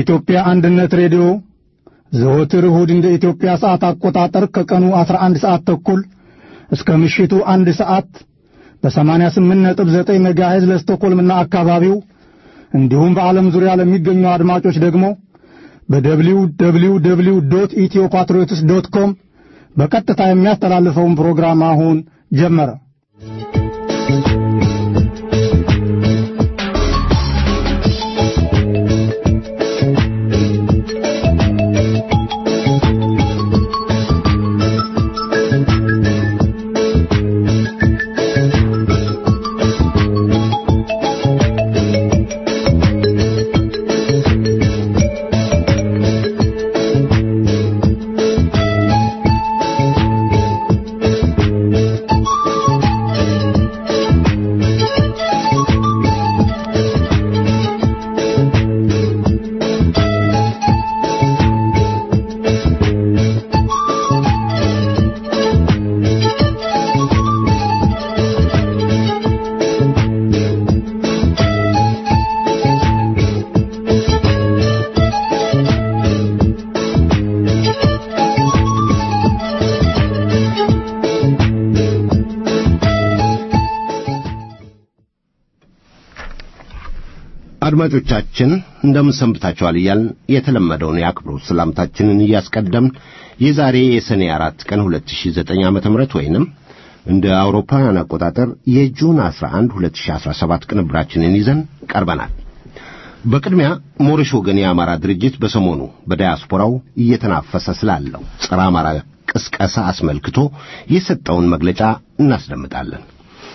የኢትዮጵያ አንድነት ሬዲዮ ዘወትር እሁድ እንደ ኢትዮጵያ ሰዓት አቆጣጠር ከቀኑ 11 ሰዓት ተኩል እስከ ምሽቱ አንድ ሰዓት በ88.9 ሜጋሄዝ ለስቶኮልምና አካባቢው እንዲሁም በዓለም ዙሪያ ለሚገኙ አድማጮች ደግሞ በደብሊው ደብሊው ደብሊው ዶት ኢትዮ ፓትሪዮትስ ዶት ኮም በቀጥታ የሚያስተላልፈውን ፕሮግራም አሁን ጀመረ። አድማጮቻችን እንደምን ሰንብታችኋል እያልን የተለመደውን የአክብሮት ሰላምታችንን እያስቀደምን የዛሬ የሰኔ አራት ቀን 2009 ዓመተ ምህረት ወይንም እንደ አውሮፓውያን አቆጣጠር የጁን 11 2017 ቅንብራችንን ይዘን ቀርበናል። በቅድሚያ ሞሪሽ ወገን የአማራ ድርጅት በሰሞኑ በዳያስፖራው እየተናፈሰ ስላለው ጸረ አማራ ቅስቀሳ አስመልክቶ የሰጠውን መግለጫ እናስደምጣለን።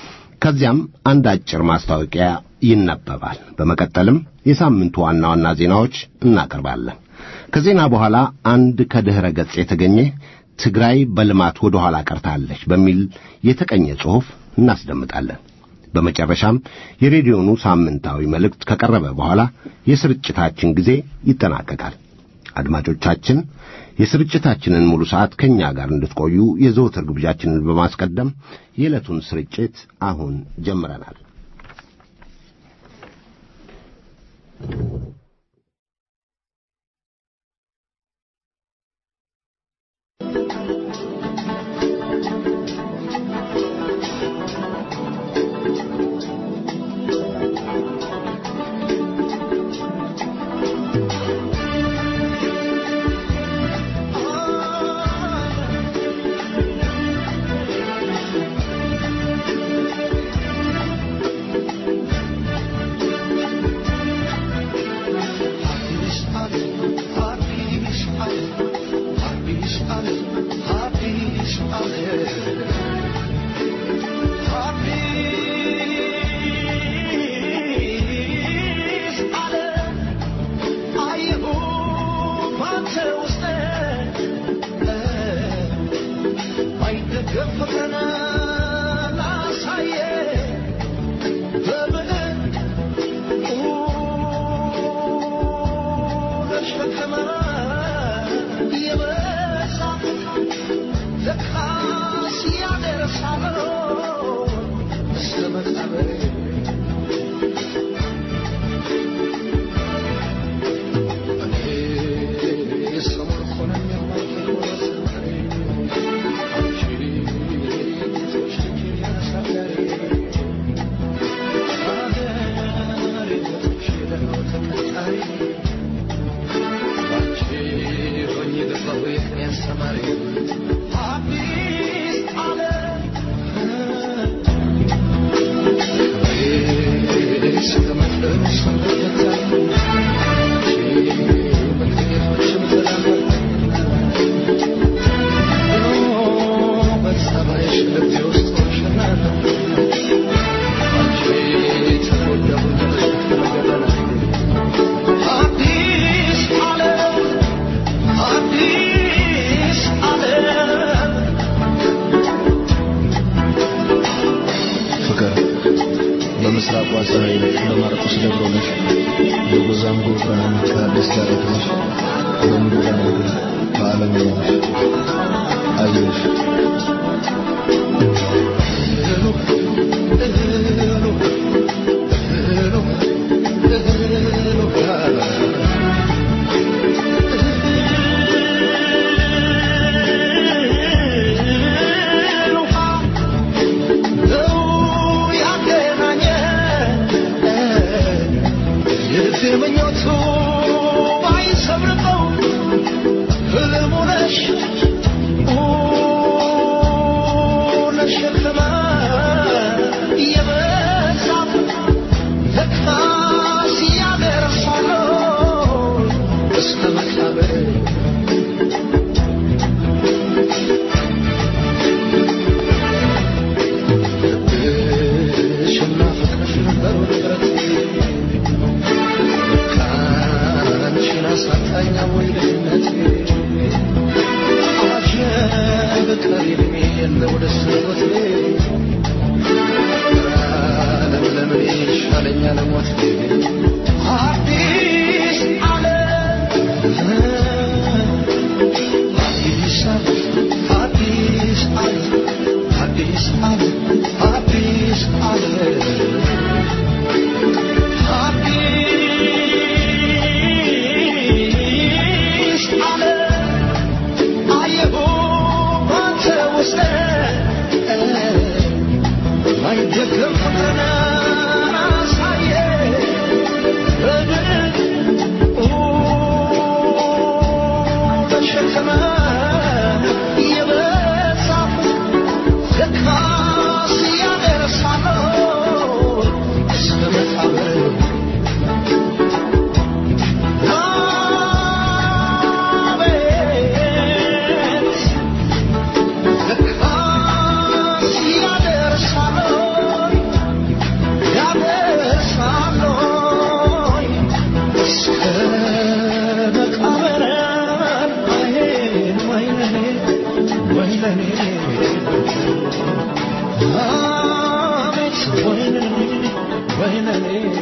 ከዚያም አንድ አጭር ማስታወቂያ ይነበባል። በመቀጠልም የሳምንቱ ዋና ዋና ዜናዎች እናቀርባለን። ከዜና በኋላ አንድ ከድኅረ ገጽ የተገኘ ትግራይ በልማት ወደ ኋላ ቀርታለች በሚል የተቀኘ ጽሑፍ እናስደምጣለን። በመጨረሻም የሬዲዮኑ ሳምንታዊ መልእክት ከቀረበ በኋላ የስርጭታችን ጊዜ ይጠናቀቃል። አድማጮቻችን የስርጭታችንን ሙሉ ሰዓት ከእኛ ጋር እንድትቆዩ የዘወትር ግብዣችንን በማስቀደም የዕለቱን ስርጭት አሁን ጀምረናል። በምስራቁ አጸራዊ በማርቆስ ደብሮነሽ በጎዛም ጎብራን ከአዲስ ዳረግነሽ በምዱራ ነገር በዓለም ነሽ አየሽ የነበሩት ጥረት ከአንቺን አሳጣኝ አሞኝ ልጅነት አጀብ ቀሪቤ የለው ደስ ሞት ዓለም ለምን ይሻለኛል ሞት አዲስ ዓለም አዲስ ዓለም አዲስ ዓለም አዲስ ዓለም አዲስ ዓለም አዲስ ዓለም አየሁ ባንተ ውስጥ ማይደገም ፍቅርን አሳየ ተሸከመ የበዛ ለካስ ያደርሳለው እስከ መቃብር አቤት ለካስ ያደርሳለው ያደርሳለው እስከ መቃብር አይን ወይነኔ ወይነኔ አቤት ወይነኔ ወይነኔ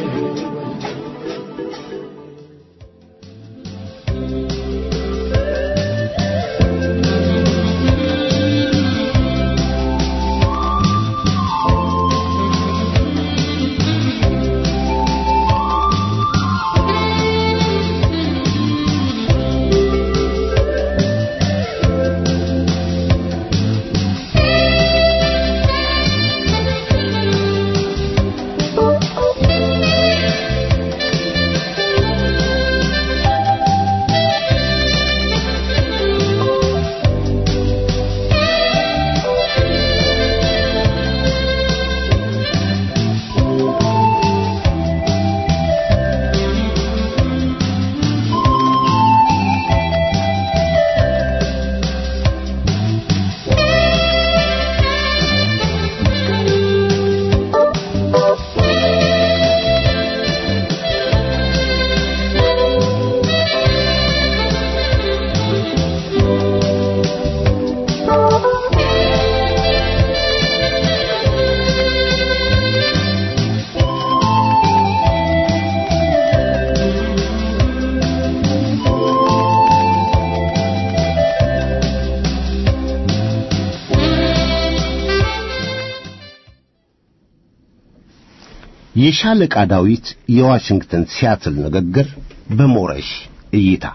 የሻለቃ ዳዊት የዋሽንግተን ሲያትል ንግግር በሞረሽ እይታ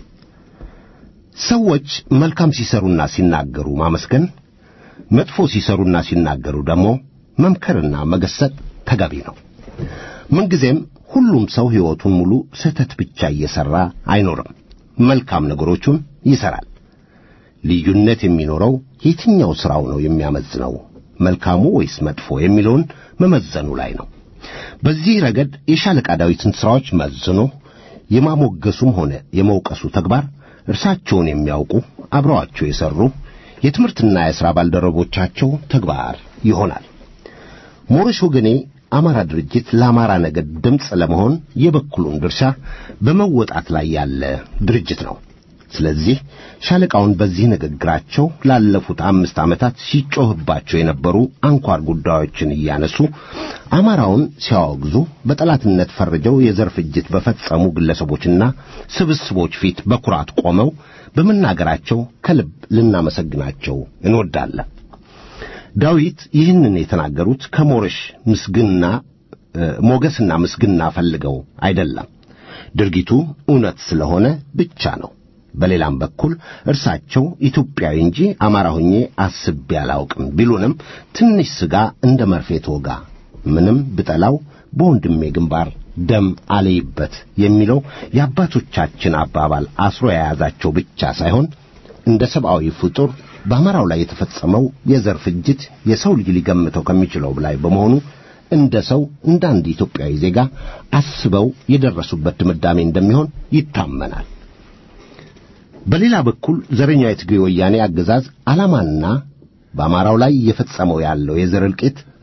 ሰዎች መልካም ሲሰሩና ሲናገሩ ማመስገን፣ መጥፎ ሲሰሩና ሲናገሩ ደግሞ መምከርና መገሰጥ ተገቢ ነው። ምንጊዜም ሁሉም ሰው ሕይወቱን ሙሉ ስህተት ብቻ እየሠራ አይኖርም። መልካም ነገሮቹን ይሠራል። ልዩነት የሚኖረው የትኛው ሥራው ነው የሚያመዝነው መልካሙ ወይስ መጥፎ የሚለውን መመዘኑ ላይ ነው። በዚህ ረገድ የሻለቃ ዳዊትን ሥራዎች መዝኖ የማሞገሱም ሆነ የመውቀሱ ተግባር እርሳቸውን የሚያውቁ አብረዋቸው የሠሩ የትምህርትና የሥራ ባልደረቦቻቸው ተግባር ይሆናል። ሞረሽ ወገኔ አማራ ድርጅት ለአማራ ነገድ ድምፅ ለመሆን የበኩሉን ድርሻ በመወጣት ላይ ያለ ድርጅት ነው። ስለዚህ ሻለቃውን በዚህ ንግግራቸው ላለፉት አምስት ዓመታት ሲጮህባቸው የነበሩ አንኳር ጉዳዮችን እያነሱ አማራውን ሲያወግዙ በጠላትነት ፈርጀው የዘር ፍጅት በፈጸሙ ግለሰቦችና ስብስቦች ፊት በኩራት ቆመው በመናገራቸው ከልብ ልናመሰግናቸው እንወዳለን። ዳዊት ይህንን የተናገሩት ከሞረሽ ምስግና ሞገስና ምስግና ፈልገው አይደለም። ድርጊቱ እውነት ስለሆነ ብቻ ነው። በሌላም በኩል እርሳቸው ኢትዮጵያዊ እንጂ አማራ ሆኜ አስቤ አላውቅም ቢሉንም ትንሽ ሥጋ እንደ መርፌ ተወጋ፣ ምንም ብጠላው በወንድሜ ግንባር ደም አለይበት የሚለው የአባቶቻችን አባባል አስሮ የያዛቸው ብቻ ሳይሆን እንደ ሰብአዊ ፍጡር በአማራው ላይ የተፈጸመው የዘር ፍጅት የሰው ልጅ ሊገምተው ከሚችለው በላይ በመሆኑ እንደ ሰው እንደ አንድ ኢትዮጵያዊ ዜጋ አስበው የደረሱበት ድምዳሜ እንደሚሆን ይታመናል። በሌላ በኩል ዘረኛ የትግሬ ወያኔ አገዛዝ ዓላማና በአማራው ላይ እየፈጸመው ያለው የዘር እልቂት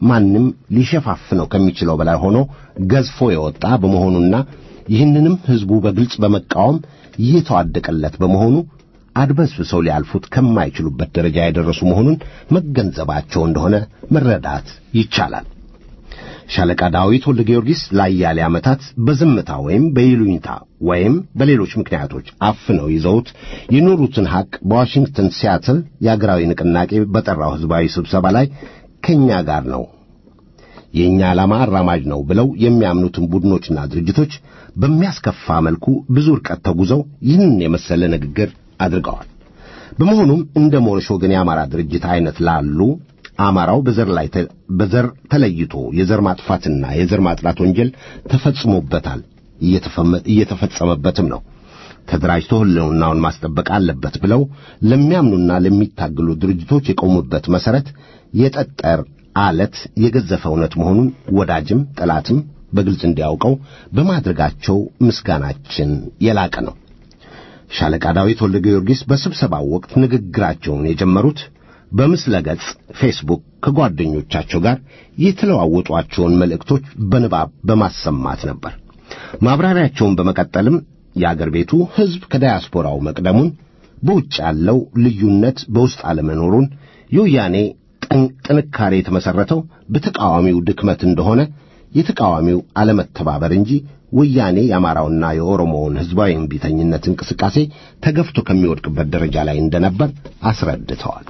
ማንም ሊሸፋፍነው ከሚችለው በላይ ሆኖ ገዝፎ የወጣ በመሆኑና ይህንንም ሕዝቡ በግልጽ በመቃወም እየተዋደቀለት በመሆኑ አድበስብሰው ሊያልፉት ከማይችሉበት ደረጃ የደረሱ መሆኑን መገንዘባቸው እንደሆነ መረዳት ይቻላል። ሻለቃ ዳዊት ወልደ ጊዮርጊስ ለአያሌ ዓመታት በዝምታ ወይም በይሉኝታ ወይም በሌሎች ምክንያቶች አፍነው ይዘውት የኖሩትን ሐቅ በዋሽንግተን ሲያትል የአገራዊ ንቅናቄ በጠራው ሕዝባዊ ስብሰባ ላይ ከእኛ ጋር ነው፣ የእኛ ዓላማ አራማጅ ነው ብለው የሚያምኑትን ቡድኖችና ድርጅቶች በሚያስከፋ መልኩ ብዙ ርቀት ተጉዘው ይህን የመሰለ ንግግር አድርገዋል። በመሆኑም እንደ ሞረሽ ወገን የአማራ ድርጅት አይነት ላሉ አማራው በዘር ላይ በዘር ተለይቶ የዘር ማጥፋትና የዘር ማጥላት ወንጀል ተፈጽሞበታል፣ እየተፈጸመበትም ነው። ተደራጅቶ ሕልውናውን ማስጠበቅ አለበት ብለው ለሚያምኑና ለሚታገሉ ድርጅቶች የቆሙበት መሠረት የጠጠር አለት የገዘፈ እውነት መሆኑን ወዳጅም ጠላትም በግልጽ እንዲያውቀው በማድረጋቸው ምስጋናችን የላቀ ነው። ሻለቃ ዳዊት ወልደ ጊዮርጊስ በስብሰባው ወቅት ንግግራቸውን የጀመሩት በምስለ ገጽ ፌስቡክ ከጓደኞቻቸው ጋር የተለዋወጧቸውን መልእክቶች በንባብ በማሰማት ነበር። ማብራሪያቸውን በመቀጠልም የአገር ቤቱ ሕዝብ ከዳያስፖራው መቅደሙን፣ በውጭ ያለው ልዩነት በውስጥ አለመኖሩን፣ የወያኔ ጥንካሬ የተመሠረተው በተቃዋሚው ድክመት እንደሆነ የተቃዋሚው አለመተባበር እንጂ ወያኔ የአማራውና የኦሮሞውን ሕዝባዊ እምቢተኝነት እንቅስቃሴ ተገፍቶ ከሚወድቅበት ደረጃ ላይ እንደነበር አስረድተዋል።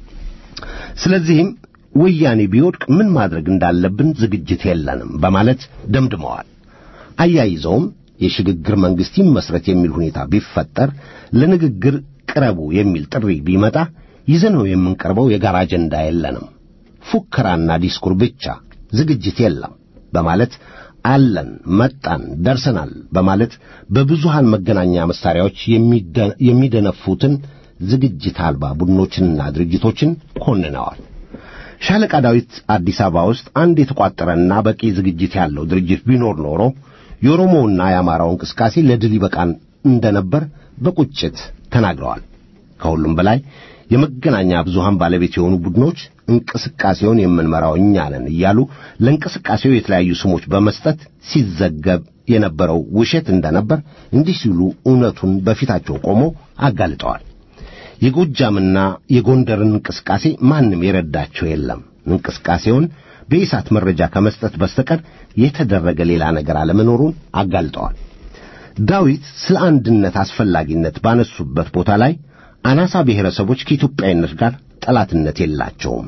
ስለዚህም ወያኔ ቢወድቅ ምን ማድረግ እንዳለብን ዝግጅት የለንም በማለት ደምድመዋል። አያይዘውም የሽግግር መንግሥት ይመስረት የሚል ሁኔታ ቢፈጠር ለንግግር ቅረቡ የሚል ጥሪ ቢመጣ ይዘነው የምንቀርበው የጋራ አጀንዳ የለንም፣ ፉከራና ዲስኩር ብቻ፣ ዝግጅት የለም በማለት አለን፣ መጣን፣ ደርሰናል በማለት በብዙሃን መገናኛ መሳሪያዎች የሚደነፉትን ዝግጅት አልባ ቡድኖችንና ድርጅቶችን ኮንነዋል። ሻለቃ ዳዊት አዲስ አበባ ውስጥ አንድ የተቋጠረና በቂ ዝግጅት ያለው ድርጅት ቢኖር ኖሮ የኦሮሞውና የአማራው እንቅስቃሴ ለድል ይበቃን እንደነበር በቁጭት ተናግረዋል። ከሁሉም በላይ የመገናኛ ብዙሃን ባለቤት የሆኑ ቡድኖች እንቅስቃሴውን የምንመራው እኛ ነን እያሉ ለእንቅስቃሴው የተለያዩ ስሞች በመስጠት ሲዘገብ የነበረው ውሸት እንደነበር እንዲህ ሲሉ እውነቱን በፊታቸው ቆመው አጋልጠዋል። የጎጃምና የጎንደርን እንቅስቃሴ ማንም የረዳቸው የለም። እንቅስቃሴውን በኢሳት መረጃ ከመስጠት በስተቀር የተደረገ ሌላ ነገር አለመኖሩን አጋልጠዋል። ዳዊት ስለ አንድነት አስፈላጊነት ባነሱበት ቦታ ላይ አናሳ ብሔረሰቦች ከኢትዮጵያዊነት ጋር ጠላትነት የላቸውም፣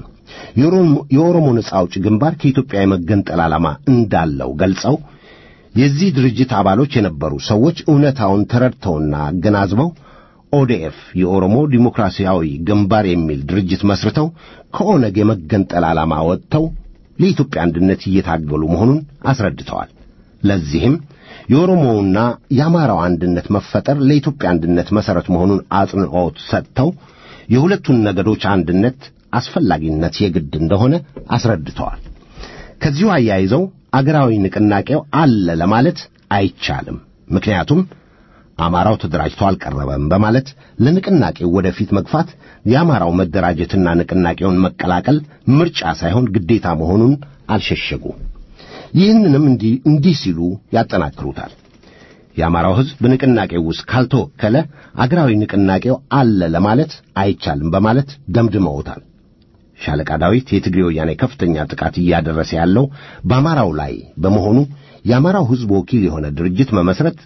የኦሮሞ ነጻ አውጪ ግንባር ከኢትዮጵያ የመገንጠል ዓላማ እንዳለው ገልጸው የዚህ ድርጅት አባሎች የነበሩ ሰዎች እውነታውን ተረድተውና አገናዝበው ኦዴኤፍ የኦሮሞ ዲሞክራሲያዊ ግንባር የሚል ድርጅት መስርተው ከኦነግ የመገንጠል ዓላማ ወጥተው ለኢትዮጵያ አንድነት እየታገሉ መሆኑን አስረድተዋል። ለዚህም የኦሮሞውና የአማራው አንድነት መፈጠር ለኢትዮጵያ አንድነት መሠረት መሆኑን አጽንዖት ሰጥተው የሁለቱን ነገዶች አንድነት አስፈላጊነት የግድ እንደሆነ አስረድተዋል። ከዚሁ አያይዘው አገራዊ ንቅናቄው አለ ለማለት አይቻልም፣ ምክንያቱም አማራው ተደራጅቶ አልቀረበም በማለት ለንቅናቄው ወደፊት መግፋት የአማራው መደራጀትና ንቅናቄውን መቀላቀል ምርጫ ሳይሆን ግዴታ መሆኑን አልሸሸጉ። ይህንንም እንዲህ ሲሉ ያጠናክሩታል። የአማራው ሕዝብ በንቅናቄው ውስጥ ካልተወከለ አገራዊ ንቅናቄው አለ ለማለት አይቻልም በማለት ደምድመውታል። ሻለቃ ዳዊት የትግሬ ወያኔ ከፍተኛ ጥቃት እያደረሰ ያለው በአማራው ላይ በመሆኑ የአማራው ሕዝብ ወኪል የሆነ ድርጅት መመስረት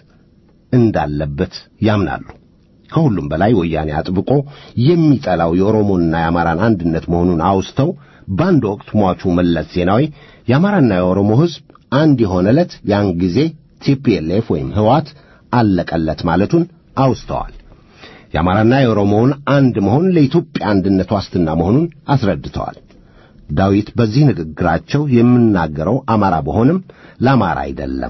እንዳለበት ያምናሉ። ከሁሉም በላይ ወያኔ አጥብቆ የሚጠላው የኦሮሞንና የአማራን አንድነት መሆኑን አውስተው በአንድ ወቅት ሟቹ መለስ ዜናዊ የአማራና የኦሮሞ ሕዝብ አንድ የሆነ ዕለት ያን ጊዜ ቲፒኤልኤፍ ወይም ህዋት አለቀለት ማለቱን አውስተዋል። የአማራና የኦሮሞውን አንድ መሆን ለኢትዮጵያ አንድነት ዋስትና መሆኑን አስረድተዋል። ዳዊት በዚህ ንግግራቸው የምናገረው አማራ በሆንም ለአማራ አይደለም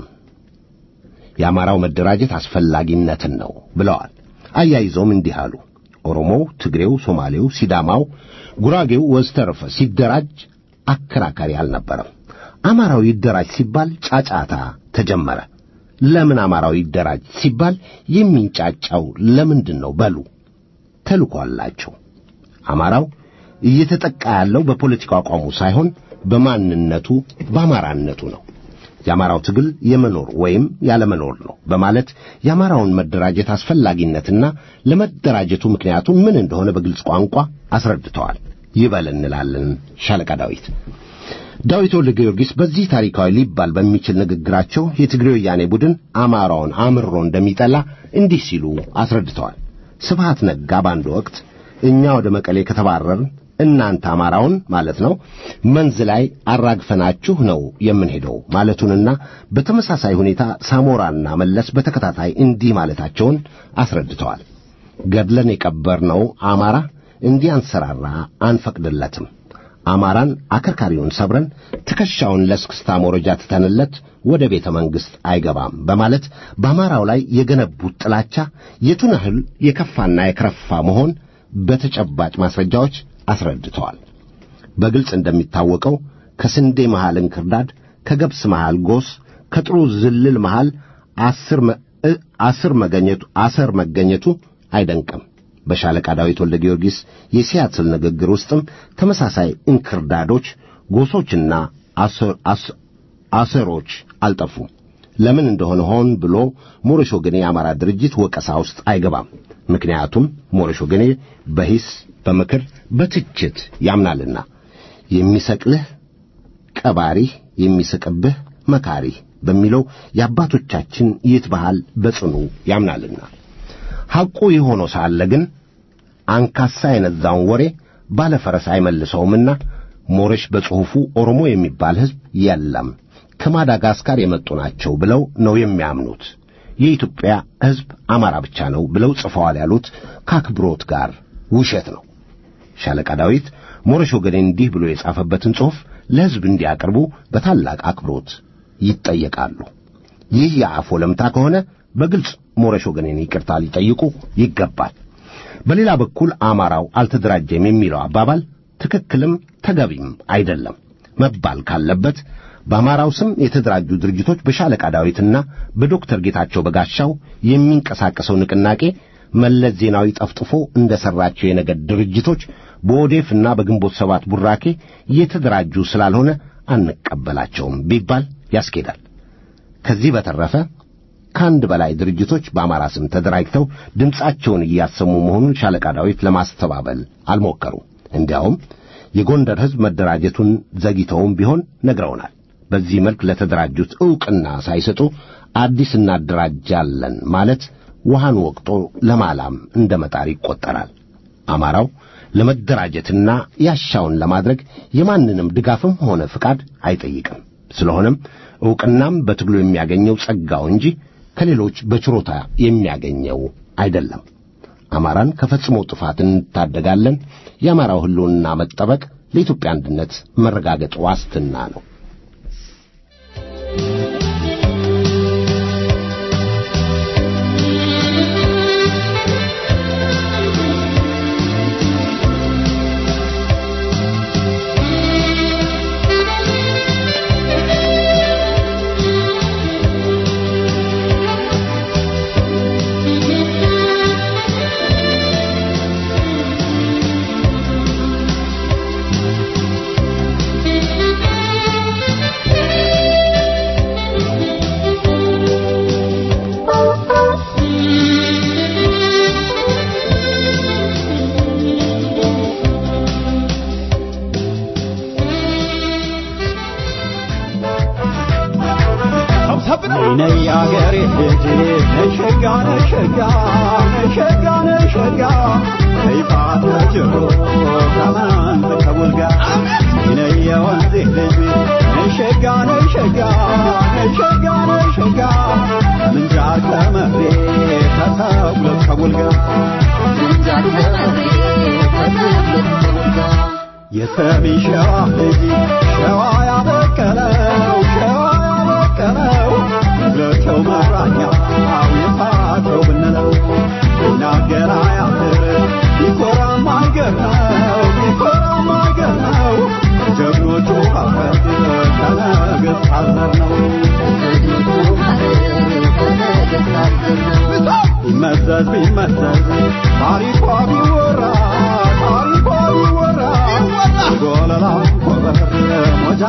የአማራው መደራጀት አስፈላጊነትን ነው ብለዋል። አያይዘውም እንዲህ አሉ። ኦሮሞው፣ ትግሬው፣ ሶማሌው፣ ሲዳማው፣ ጉራጌው ወዘተረፈ ሲደራጅ አከራካሪ አልነበረም። አማራው ይደራጅ ሲባል ጫጫታ ተጀመረ። ለምን አማራው ይደራጅ ሲባል የሚንጫጫው ለምንድን ነው? በሉ ተልኮ አላቸው። አማራው እየተጠቃ ያለው በፖለቲካ አቋሙ ሳይሆን በማንነቱ በአማራነቱ ነው። የአማራው ትግል የመኖር ወይም ያለመኖር ነው በማለት የአማራውን መደራጀት አስፈላጊነትና ለመደራጀቱ ምክንያቱ ምን እንደሆነ በግልጽ ቋንቋ አስረድተዋል። ይበል እንላለን ሻለቃ ዳዊት። ዳዊት ወልደ ጊዮርጊስ በዚህ ታሪካዊ ሊባል በሚችል ንግግራቸው የትግሬ ወያኔ ቡድን አማራውን አምሮ እንደሚጠላ እንዲህ ሲሉ አስረድተዋል። ስብሃት ነጋ በአንድ ወቅት እኛ ወደ መቀሌ ከተባረርን እናንተ አማራውን ማለት ነው መንዝ ላይ አራግፈናችሁ ነው የምንሄደው ማለቱንና በተመሳሳይ ሁኔታ ሳሞራና መለስ በተከታታይ እንዲህ ማለታቸውን አስረድተዋል። ገድለን የቀበርነው አማራ እንዲያንሰራራ አንፈቅድለትም። አማራን አከርካሪውን ሰብረን ትከሻውን ለስክስታ መውረጃ ትተንለት ወደ ቤተ መንግሥት አይገባም በማለት በአማራው ላይ የገነቡት ጥላቻ የቱን ያህል የከፋና የከረፋ መሆን በተጨባጭ ማስረጃዎች አስረድተዋል። በግልጽ እንደሚታወቀው ከስንዴ መሃል እንክርዳድ፣ ከገብስ መሃል ጎስ፣ ከጥሩ ዝልል መሃል አስር መገኘቱ አሰር መገኘቱ አይደንቅም። በሻለቃ ዳዊት ወልደ ጊዮርጊስ የሲያትል ንግግር ውስጥም ተመሳሳይ እንክርዳዶች፣ ጎሶችና አሰሮች አልጠፉም። ለምን እንደሆነ ሆን ብሎ ሞረሽ ወገኔ የአማራ ድርጅት ወቀሳ ውስጥ አይገባም። ምክንያቱም ሞረሽ ወገኔ በሂስ በምክር በትችት ያምናልና የሚሰቅልህ ቀባሪህ የሚስቅብህ መካሪህ በሚለው የአባቶቻችን ይት ባህል በጽኑ ያምናልና ሐቁ የሆነው ሳለ ግን አንካሳ የነዛውን ወሬ ባለፈረስ አይመልሰውምና ሞረሽ በጽሑፉ ኦሮሞ የሚባል ሕዝብ የለም ከማዳጋስካር የመጡ ናቸው ብለው ነው የሚያምኑት። የኢትዮጵያ ሕዝብ አማራ ብቻ ነው ብለው ጽፈዋል ያሉት ከአክብሮት ጋር ውሸት ነው። ሻለቃ ዳዊት ሞረሽ ወገኔ እንዲህ ብሎ የጻፈበትን ጽሑፍ ለሕዝብ እንዲያቀርቡ በታላቅ አክብሮት ይጠየቃሉ። ይህ የአፍ ወለምታ ከሆነ በግልጽ ሞረሽ ወገኔን ይቅርታ ሊጠይቁ ይገባል። በሌላ በኩል አማራው አልተደራጀም የሚለው አባባል ትክክልም ተገቢም አይደለም መባል ካለበት በአማራው ስም የተደራጁ ድርጅቶች በሻለቃ ዳዊትና በዶክተር ጌታቸው በጋሻው የሚንቀሳቀሰው ንቅናቄ መለስ ዜናዊ ጠፍጥፎ እንደ ሠራቸው የነገድ ድርጅቶች በኦዴፍና በግንቦት ሰባት ቡራኬ እየተደራጁ ስላልሆነ አንቀበላቸውም ቢባል ያስኬዳል። ከዚህ በተረፈ ከአንድ በላይ ድርጅቶች በአማራ ስም ተደራጅተው ድምፃቸውን እያሰሙ መሆኑን ሻለቃ ዳዊት ለማስተባበል አልሞከሩም። እንዲያውም የጎንደር ሕዝብ መደራጀቱን ዘግይተውም ቢሆን ነግረውናል። በዚህ መልክ ለተደራጁት ዕውቅና ሳይሰጡ አዲስ እናደራጃለን ማለት ውሃን ወቅጦ ለማላም እንደ መጣር ይቈጠራል። አማራው ለመደራጀትና ያሻውን ለማድረግ የማንንም ድጋፍም ሆነ ፍቃድ አይጠይቅም። ስለሆነም ዕውቅናም በትግሉ የሚያገኘው ጸጋው እንጂ ከሌሎች በችሮታ የሚያገኘው አይደለም። አማራን ከፈጽሞ ጥፋት እንታደጋለን። የአማራው ሕልውና መጠበቅ ለኢትዮጵያ አንድነት መረጋገጥ ዋስትና ነው። ነይ አገሬ ልጅ ነሸጋ ነሸጋ ነሸጋ ነሸጋ ከይፋት ነጅሮ ከማን ከቡልጋ ነይ የወንዜ ልጅ ነሸጋ ነሸጋ ነሸጋ ነሸጋ ምንጃር ከመሬ ከተጉለት ከቡልጋ የሰሜን ሸዋ ልጅ ሸዋ ያበቀለው ሸዋ ያበቀለው ለቸው መራኛው የፋቸው ብንለው ይናገር አያፍር ቢኮራም አገር ነው ቢኮራም አገር ነው ጀግኖቹ አፈር ከነገሥታት ዘር ነው ቢመዘዝ ቢመዘዝ ታሪኳ ቢወራ ታሪኳ ቢወራ ጎለላ ኮበር ሞጃ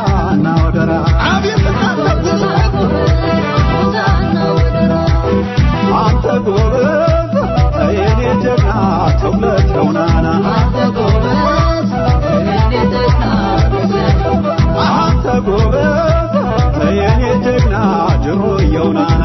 እየው ናና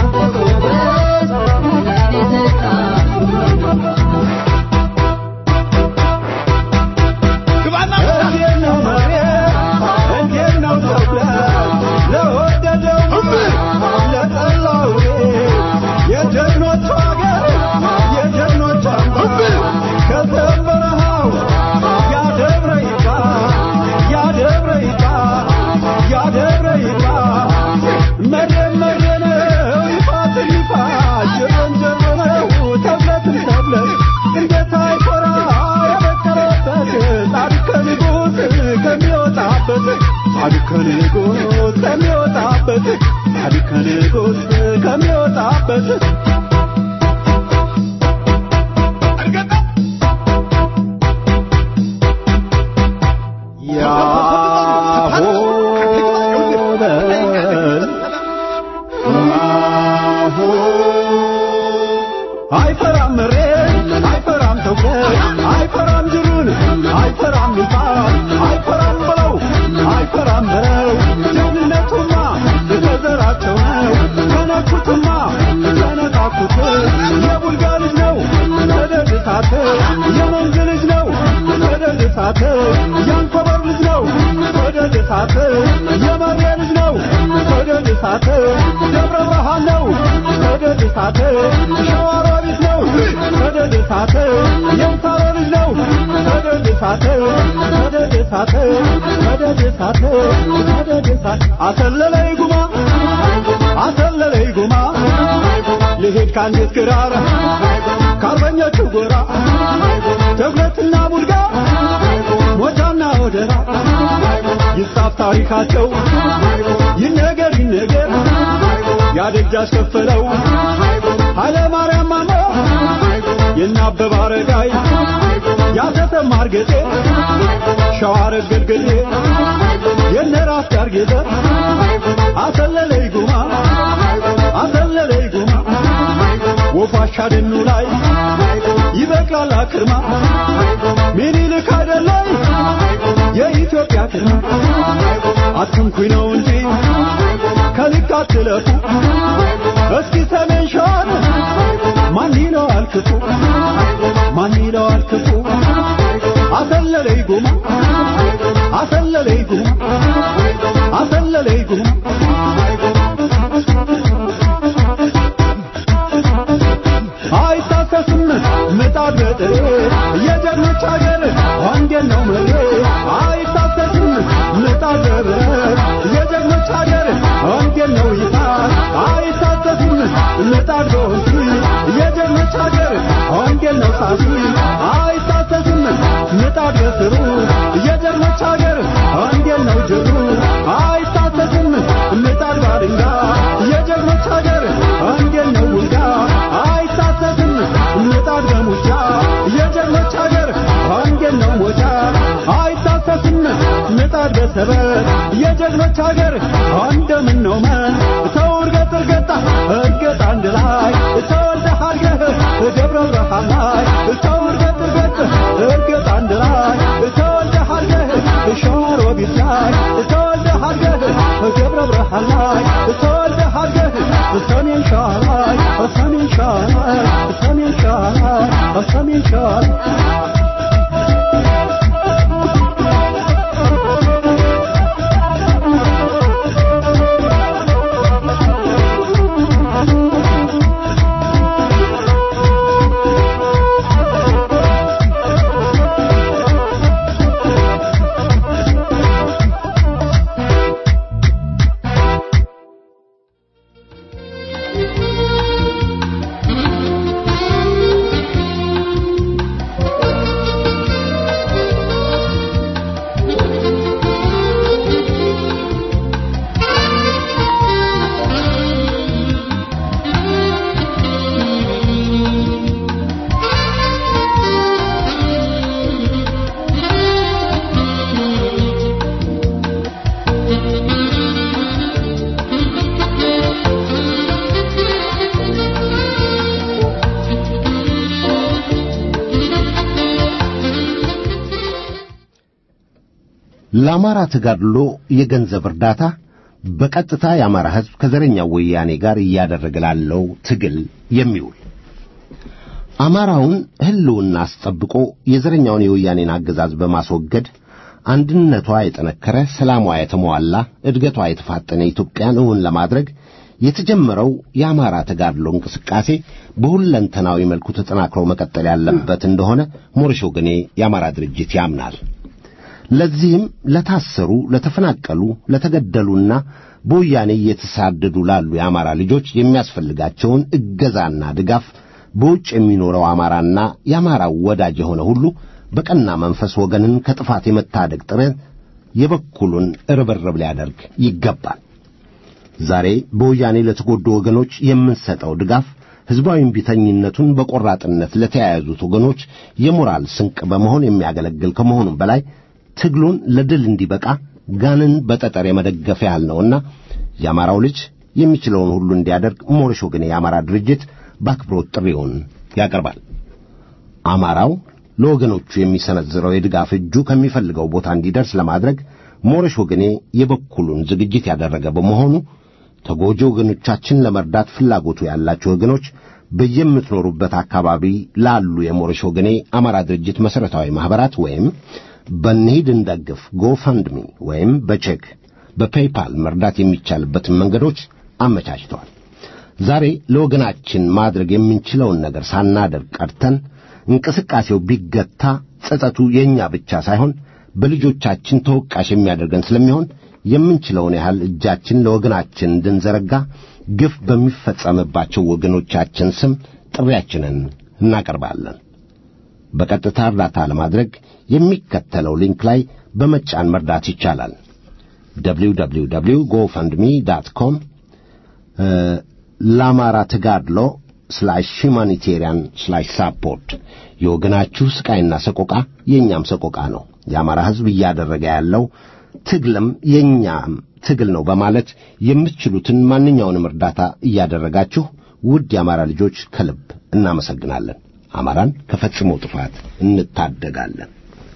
እንዴት ነው መሬት እንዴት ነው ተብለ ለወደደው ለጠላው የጀግኖቹ አገር የጀግኖቹ አምባ ከዘበረሃው ያደብረ ይባ ያደብረ ይባ ያደብረ ይባ መሬት መሬት ነው ይፋትን ይፋት ጀበን ጀበን ነው ተብለትን ተብለት እንዴት አይኮራ የበቀለበት ጻድቅ ከንጉሥ ከሚወጣበት ጻድቅ ከንጉሥ ከሚወጣበት ጻድቅ ከንጉሥ ከሚወጣበት ያሆበል ማሆ አይፈራም መሬት አይፈራም ተውበት አይፈራም ጅሩን አይፈራም ይፋል አይፈራም ብለው አይፈራም በለው ጀግንነቱማ ከዘራቸው ነው ከነኩትማ ከነካኩት የቡልጋ ልጅ ነው ሰደድ እሳት የመንዝ ልጅ ነው ሰደድ እሳት የአንኮበር ልጅ ነው ሰደድ እሳት የመሬ ልጅ ነው ሰደድ እሳት ደብረ ብርሃን ነው ሰደድ እሳት ሸዋሮቢት ነው ሰደድ እሳት የምሳሌ ልጅ ነው ሰደድ እሳት ሰደድ እሳት ሰደድ እሳት ሰደድ እሳት አሰለለይ ጉማ አሰለለይ ጉማ ልሄድ ከአንዲት ክራር ከአርበኞቹ ጎራ ተጉለትና ቡልጋ ሞጃና ወደራ ይጻፍ ታሪካቸው ይነገር ይነገር ያደጅ አስከፈለው ኃይለ ማርያም ማሞ የናበበ አረጋይ ያተሰማ እርገጤ ሸዋረግ ግድግዴ የነራስ ዳር ጌጠ አሰለለይ ጉማ አሰለለይ ጉማ ወፋሻ ደኑ ላይ ይበቅላል አክርማ ሚኒልክ አይደለይ የኢትዮጵያ ክርማ አትንኩኝ ነው እንጂ ከልክ አትለፉ እስኪ ሰሜን ሸዋን ማን ይለዋል ክፉ ማን ይለዋል ክፉ አሰለለይ ጉማ አሰለለይ ጉማ አሰለለይ ጉማ አይታሰስም ምጣድ በጥሬ የጀግኖች አገር አንዴን ነው መሬ አይታሰስም ምጣድ በብረት የጀግኖች አገር አንዴን ነው ይታል አይታሰስም ምጣድ በወንፊ የጀግኖች አገር አንዴን ነው ሳሲ አይታሰስም ምጣድ በስሩ የጀግኖች አገር አንዴን ነው ጅሩ አይታሰስም ምጣድ ባድንጋ የጀግኖች አገር አንዴን ነው ውልጋ አይታሰስም ምጣድ በሙጫ የጀግኖች አገር አንዴን ነው ሞጫ አይታሰስም ምጣድ በሰበት የጀግኖች አገር አንደምን ነው መን ተው እርገጥ እርገጣ እርገጥ አንድ ላይ ተወልደህ አድገህ ደብረ ብርሃን ላይ ተው እርገጥ እርገጥ እርገጥ አንድ ላይ ተወልደህ አድገህ ሸዋሮቢት ላይ ተወልደህ አድገህ ደብረ ብርሃን ላይ ተወልደህ አድገህ ሰሜን ሸዋ ላይ ሰሜን ሸዋ ላይ ሰሜን ሸዋ ላይ ሰሜን ሸዋ ላይ ለአማራ ተጋድሎ የገንዘብ እርዳታ በቀጥታ የአማራ ሕዝብ ከዘረኛው ወያኔ ጋር እያደረገ ላለው ትግል የሚውል አማራውን ሕልውና አስጠብቆ የዘረኛውን የወያኔን አገዛዝ በማስወገድ አንድነቷ የጠነከረ፣ ሰላሟ የተሟላ፣ እድገቷ የተፋጠነ ኢትዮጵያን እውን ለማድረግ የተጀመረው የአማራ ተጋድሎ እንቅስቃሴ በሁለንተናዊ መልኩ ተጠናክሮ መቀጠል ያለበት እንደሆነ ሞረሽ ወገኔ የአማራ ድርጅት ያምናል። ለዚህም ለታሰሩ፣ ለተፈናቀሉ፣ ለተገደሉና በወያኔ እየተሳደዱ ላሉ የአማራ ልጆች የሚያስፈልጋቸውን እገዛና ድጋፍ በውጭ የሚኖረው አማራና የአማራው ወዳጅ የሆነ ሁሉ በቀና መንፈስ ወገንን ከጥፋት የመታደግ ጥረት የበኩሉን ርብርብ ሊያደርግ ይገባል። ዛሬ በወያኔ ለተጎዱ ወገኖች የምንሰጠው ድጋፍ ሕዝባዊ እምቢተኝነቱን በቆራጥነት ለተያያዙት ወገኖች የሞራል ስንቅ በመሆን የሚያገለግል ከመሆኑም በላይ ትግሉን ለድል እንዲበቃ ጋንን በጠጠር የመደገፍ ያህል ነውና የአማራው ልጅ የሚችለውን ሁሉ እንዲያደርግ ሞረሽ ወገኔ የአማራ ድርጅት በአክብሮት ጥሪውን ያቀርባል። አማራው ለወገኖቹ የሚሰነዝረው የድጋፍ እጁ ከሚፈልገው ቦታ እንዲደርስ ለማድረግ ሞረሽ ወገኔ የበኩሉን ዝግጅት ያደረገ በመሆኑ ተጎጂ ወገኖቻችን ለመርዳት ፍላጎቱ ያላቸው ወገኖች በየምትኖሩበት አካባቢ ላሉ የሞረሽ ወገኔ አማራ ድርጅት መሠረታዊ ማኅበራት ወይም በንሂድ እንደግፍ ጎፈንድሚ ወይም በቼክ በፔይፓል መርዳት የሚቻልበትን መንገዶች አመቻችተዋል። ዛሬ ለወገናችን ማድረግ የምንችለውን ነገር ሳናደርግ ቀርተን እንቅስቃሴው ቢገታ ጸጸቱ የእኛ ብቻ ሳይሆን በልጆቻችን ተወቃሽ የሚያደርገን ስለሚሆን የምንችለውን ያህል እጃችን ለወገናችን እንድንዘረጋ ግፍ በሚፈጸምባቸው ወገኖቻችን ስም ጥሪያችንን እናቀርባለን። በቀጥታ እርዳታ ለማድረግ የሚከተለው ሊንክ ላይ በመጫን መርዳት ይቻላል። www ጎፈንድሚ ዳት ኮም ለአማራ ተጋድሎ ስላሽ ሁማኒቴሪያን ስላሽ ሳፖርት የወገናችሁ ስቃይና ሰቆቃ የእኛም ሰቆቃ ነው። የአማራ ሕዝብ እያደረገ ያለው ትግልም የእኛም ትግል ነው በማለት የምትችሉትን ማንኛውንም እርዳታ እያደረጋችሁ ውድ የአማራ ልጆች ከልብ እናመሰግናለን። አማራን ከፈጽሞ ጥፋት እንታደጋለን።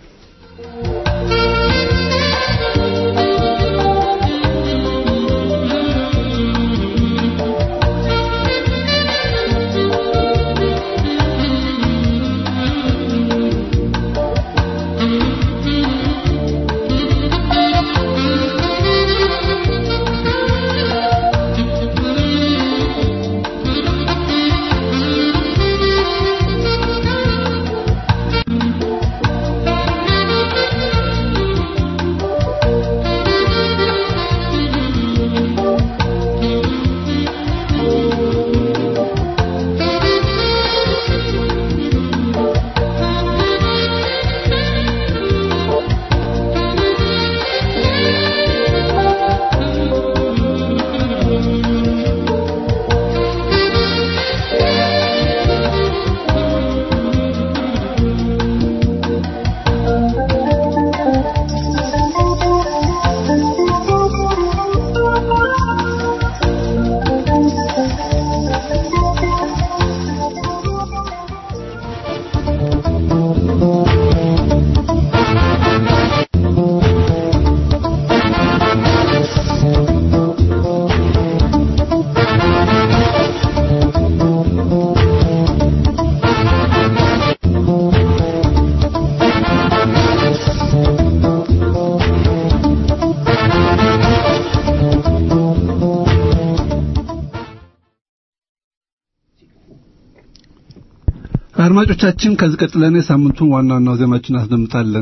አድማጮቻችን ከዚህ ቀጥለን የሳምንቱን ዋና ዋና ዜናዎችን እናስደምጣለን።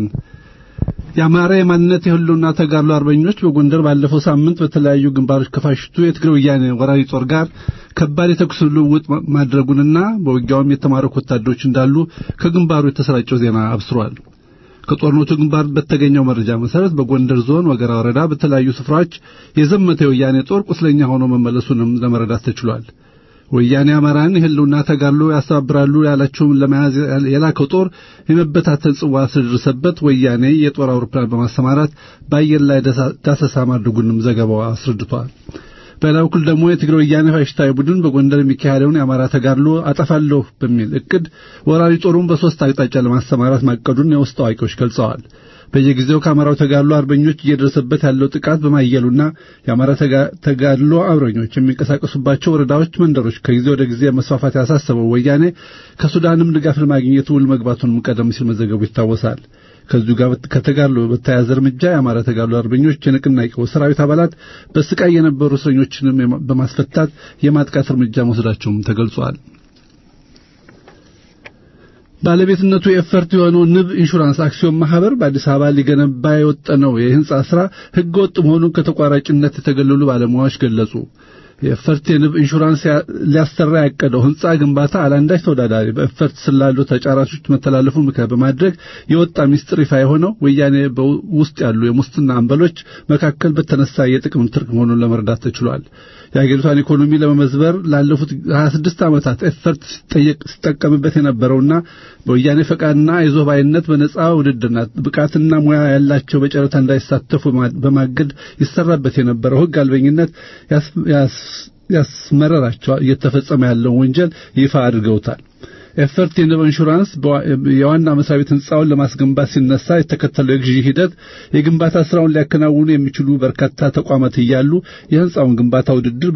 የአማራ የማንነት የህልውና ተጋድሎ አርበኞች በጎንደር ባለፈው ሳምንት በተለያዩ ግንባሮች ከፋሽቱ የትግራይ ወያኔ ወራሪ ጦር ጋር ከባድ የተኩስ ልውውጥ ማድረጉንና በውጊያውም የተማረኩ ወታደሮች እንዳሉ ከግንባሩ የተሰራጨው ዜና አብስሯል። ከጦርነቱ ግንባር በተገኘው መረጃ መሰረት በጎንደር ዞን ወገራ ወረዳ በተለያዩ ስፍራዎች የዘመተ የወያኔ ጦር ቁስለኛ ሆኖ መመለሱንም ለመረዳት ተችሏል። ወያኔ አማራን የህልውና ተጋድሎ ያስተባብራሉ ያላቸውን ለመያዝ የላከው ጦር የመበታተን ጽዋ ስለደረሰበት ወያኔ የጦር አውሮፕላን በማሰማራት በአየር ላይ ዳሰሳ ማድረጉንም ዘገባው አስረድቷል። በሌላ በኩል ደግሞ የትግራይ ወያኔ ፋሽስታዊ ቡድን በጎንደር የሚካሄደውን የአማራ ተጋድሎ አጠፋለሁ በሚል እቅድ ወራሪ ጦሩን በሶስት አቅጣጫ ለማሰማራት ማቀዱን የውስጥ አዋቂዎች ገልጸዋል። በየጊዜው ከአማራው ተጋድሎ አርበኞች እየደረሰበት ያለው ጥቃት በማየሉና የአማራ ተጋድሎ አርበኞች የሚንቀሳቀሱባቸው ወረዳዎች፣ መንደሮች ከጊዜ ወደ ጊዜ መስፋፋት ያሳሰበው ወያኔ ከሱዳንም ድጋፍ ለማግኘት ውል መግባቱንም ቀደም ሲል መዘገቡ ይታወሳል። ከዚሁ ጋር ከተጋድሎ በተያያዘ እርምጃ የአማራ ተጋድሎ አርበኞች የንቅናቄው ሰራዊት አባላት በስቃይ የነበሩ እስረኞችንም በማስፈታት የማጥቃት እርምጃ መውሰዳቸውም ተገልጿል። ባለቤትነቱ የኤፈርት የሆነው ንብ ኢንሹራንስ አክሲዮን ማህበር በአዲስ አበባ ሊገነባ የወጠነው የህንጻ ስራ ህገ ወጥ መሆኑን ከተቋራጭነት የተገለሉ ባለሙያዎች ገለጹ። የኤፈርት የንብ ኢንሹራንስ ሊያሰራ ያቀደው ህንጻ ግንባታ አላንዳች ተወዳዳሪ በኤፈርት ስላሉ ተጫራቾች መተላለፉን ምክንያት በማድረግ የወጣ ሚስጥር ይፋ የሆነው ወያኔ ውስጥ ያሉ የሙስና አንበሎች መካከል በተነሳ የጥቅም ትርክ መሆኑን ለመረዳት ተችሏል። የአገሪቷን ኢኮኖሚ ለመመዝበር ላለፉት 26 ዓመታት ኤፈርት ሲጠቀምበት የነበረውና በወያኔ ፈቃድና አይዞባይነት በነጻ ውድድርና ብቃትና ሙያ ያላቸው በጨረታ እንዳይሳተፉ በማገድ ይሰራበት የነበረው ህግ አልበኝነት ያስመረራቸው እየተፈጸመ ያለውን ወንጀል ይፋ አድርገውታል። ኤፈርት የንብ ኢንሹራንስ የዋና መስሪያ ቤት ህንፃውን ለማስገንባት ሲነሳ የተከተለው የግዢ ሂደት የግንባታ ስራውን ሊያከናውኑ የሚችሉ በርካታ ተቋማት እያሉ የህንፃውን ግንባታ ውድድር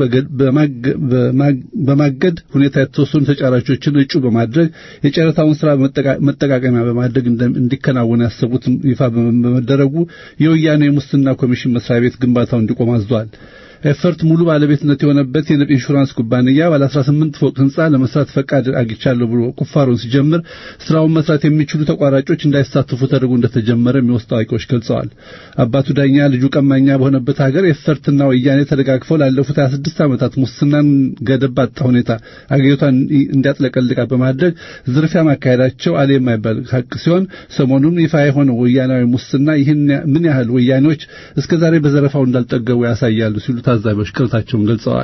በማገድ ሁኔታ የተወሰኑ ተጫራቾችን እጩ በማድረግ የጨረታውን ስራ መጠቃቀሚያ በማድረግ እንዲከናወን ያሰቡት ይፋ በመደረጉ የወያኔ የሙስና ኮሚሽን መስሪያ ቤት ግንባታው እንዲቆም አዟል። ኤፈርት ሙሉ ባለቤትነት የሆነበት የንብ ኢንሹራንስ ኩባንያ ባለ 18 ፎቅ ህንፃ ለመስራት ፈቃድ አግኝቻለሁ ብሎ ቁፋሮን ሲጀምር ስራውን መስራት የሚችሉ ተቋራጮች እንዳይሳተፉ ተደርጎ እንደተጀመረ የሚወስዱ አዋቂዎች ገልጸዋል። አባቱ ዳኛ ልጁ ቀማኛ በሆነበት ሀገር ኤፈርትና ወያኔ ተደጋግፈው ላለፉት 26 ዓመታት ሙስናን ገደብ ባጣ ሁኔታ አገሪቷን እንዲያጥለቀልቃ በማድረግ ዝርፊያ ማካሄዳቸው አለ የማይባል ሀቅ ሲሆን ሰሞኑን ይፋ የሆነው ወያናዊ ሙስና ይህን ምን ያህል ወያኔዎች እስከዛሬ በዘረፋው እንዳልጠገቡ ያሳያሉ ሲሉ ታዛቢዎች ቅሬታቸውን ገልጸዋል።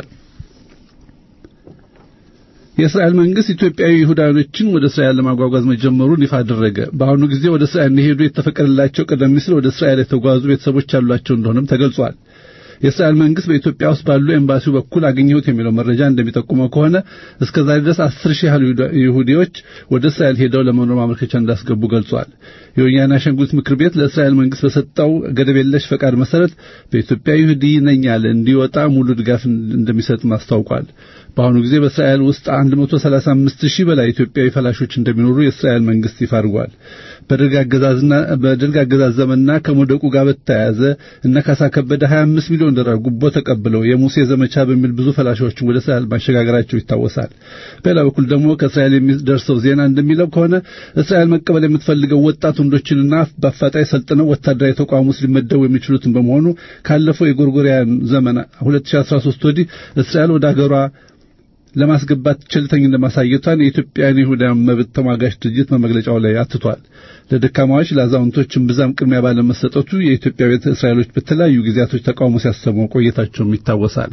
የእስራኤል መንግስት ኢትዮጵያዊ ይሁዳኖችን ወደ እስራኤል ለማጓጓዝ መጀመሩን ይፋ አደረገ። በአሁኑ ጊዜ ወደ እስራኤል እንዲሄዱ የተፈቀደላቸው ቀደም ሲል ወደ እስራኤል የተጓዙ ቤተሰቦች ያሏቸው እንደሆነም ተገልጿል። የእስራኤል መንግስት በኢትዮጵያ ውስጥ ባሉ ኤምባሲው በኩል አገኘሁት የሚለው መረጃ እንደሚጠቁመው ከሆነ እስከዛሬ ድረስ አስር ሺህ ያህል ይሁዲዎች ወደ እስራኤል ሄደው ለመኖር ማመልከቻ እንዳስገቡ ገልጿል። የወያኔ አሻንጉሊት ምክር ቤት ለእስራኤል መንግስት በሰጠው ገደብ የለሽ ፈቃድ መሰረት በኢትዮጵያ ይሁዲ ነኝ ያለ እንዲወጣ ሙሉ ድጋፍ እንደሚሰጥም አስታውቋል። በአሁኑ ጊዜ በእስራኤል ውስጥ 135 ሺህ በላይ ኢትዮጵያዊ ፈላሾች እንደሚኖሩ የእስራኤል መንግስት ይፋ አድርጓል። በደርግ አገዛዝና በደርግ አገዛዝ ዘመንና ከመውደቁ ጋር በተያያዘ እነ ካሳ ከበደ 25 ሚሊዮን ዶላር ጉቦ ተቀብለው የሙሴ ዘመቻ በሚል ብዙ ፈላሾችን ወደ እስራኤል ማሸጋገራቸው ይታወሳል። በሌላ በኩል ደግሞ ከእስራኤል የሚደርሰው ዜና እንደሚለው ከሆነ እስራኤል መቀበል የምትፈልገው ወጣት ወንዶችንና በአፋጣኝ ሰልጥነው ወታደራዊ ተቋም ውስጥ ሊመደቡ የሚችሉትን በመሆኑ ካለፈው የጎርጎሪያን ዘመን 2013 ወዲህ እስራኤል ወደ አገሯ ለማስገባት ቸልተኝነት ማሳየቷን የኢትዮጵያን ይሁዳን መብት ተሟጋች ድርጅት በመግለጫው ላይ አትቷል። ለደካማዎች ለአዛውንቶችም ብዛም ቅድሚያ ባለመሰጠቱ የኢትዮጵያ ቤተ እስራኤሎች በተለያዩ ጊዜያቶች ተቃውሞ ሲያሰሙ ቆየታቸውም ይታወሳል።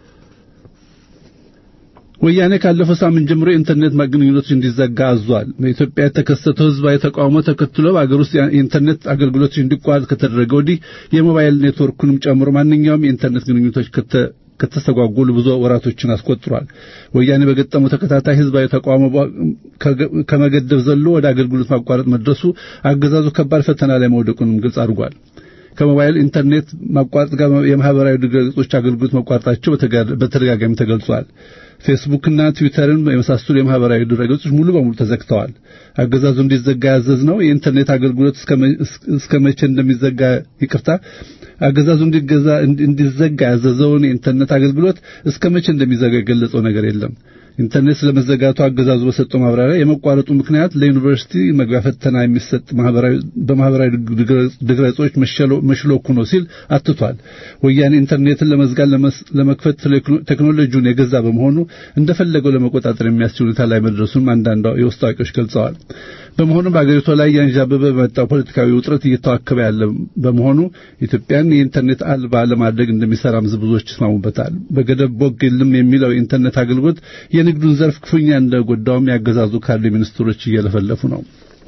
ወያኔ ካለፈው ሳምንት ጀምሮ የኢንተርኔት ግንኙነቶች እንዲዘጋ አዟል። በኢትዮጵያ የተከሰተው ህዝባዊ ተቃውሞ ተከትሎ በአገር ውስጥ የኢንተርኔት አገልግሎቶች እንዲቋረጥ ከተደረገ ወዲህ የሞባይል ኔትወርኩንም ጨምሮ ማንኛውም የኢንተርኔት ግንኙነቶች ከተስተጓጎሉ ብዙ ወራቶችን አስቆጥሯል። ወያኔ በገጠመው ተከታታይ ህዝባዊ ተቃውሞ ከመገደብ ዘሎ ወደ አገልግሎት ማቋረጥ መድረሱ አገዛዙ ከባድ ፈተና ላይ መውደቁንም ግልጽ አድርጓል። ከሞባይል ኢንተርኔት ማቋረጥ ጋር የማህበራዊ ድረገጾች አገልግሎት መቋረጣቸው በተደጋጋሚ ተገልጿል። ፌስቡክና ትዊተርን የመሳሰሉ የማህበራዊ ድረገጾች ሙሉ በሙሉ ተዘግተዋል። አገዛዙ እንዲዘጋ ያዘዝነው የኢንተርኔት አገልግሎት እስከ መቼ እንደሚዘጋ ይቅርታ አገዛዙ እንዲገዛ እንዲዘጋ ያዘዘውን የኢንተርኔት አገልግሎት እስከ መቼ እንደሚዘጋ የገለጸው ነገር የለም። ኢንተርኔት ስለመዘጋቱ አገዛዙ በሰጠው ማብራሪያ የመቋረጡ ምክንያት ለዩኒቨርሲቲ መግቢያ ፈተና የሚሰጥ ማህበራዊ በማህበራዊ ድረገጾች መሽሎኩ ነው ሲል አትቷል። ወያኔ ኢንተርኔትን ለመዝጋት ለመክፈት ቴክኖሎጂውን የገዛ በመሆኑ እንደፈለገው ለመቆጣጠር የሚያስችል ሁኔታ ላይ መድረሱን አንዳንድ የውስጥ አዋቂዎች ገልጸዋል። በመሆኑም በአገሪቷ ላይ ያንዣበበ በመጣው ፖለቲካዊ ውጥረት እየተዋከበ ያለ በመሆኑ ኢትዮጵያን የኢንተርኔት አልባ ለማድረግ እንደሚሰራም ብዙዎች ይስማሙበታል። በገደብ ቦግ የለም የሚለው የኢንተርኔት አገልግሎት የንግዱን ዘርፍ ክፉኛ እንደጎዳውም ያገዛዙ ካሉ ሚኒስትሮች እየለፈለፉ ነው።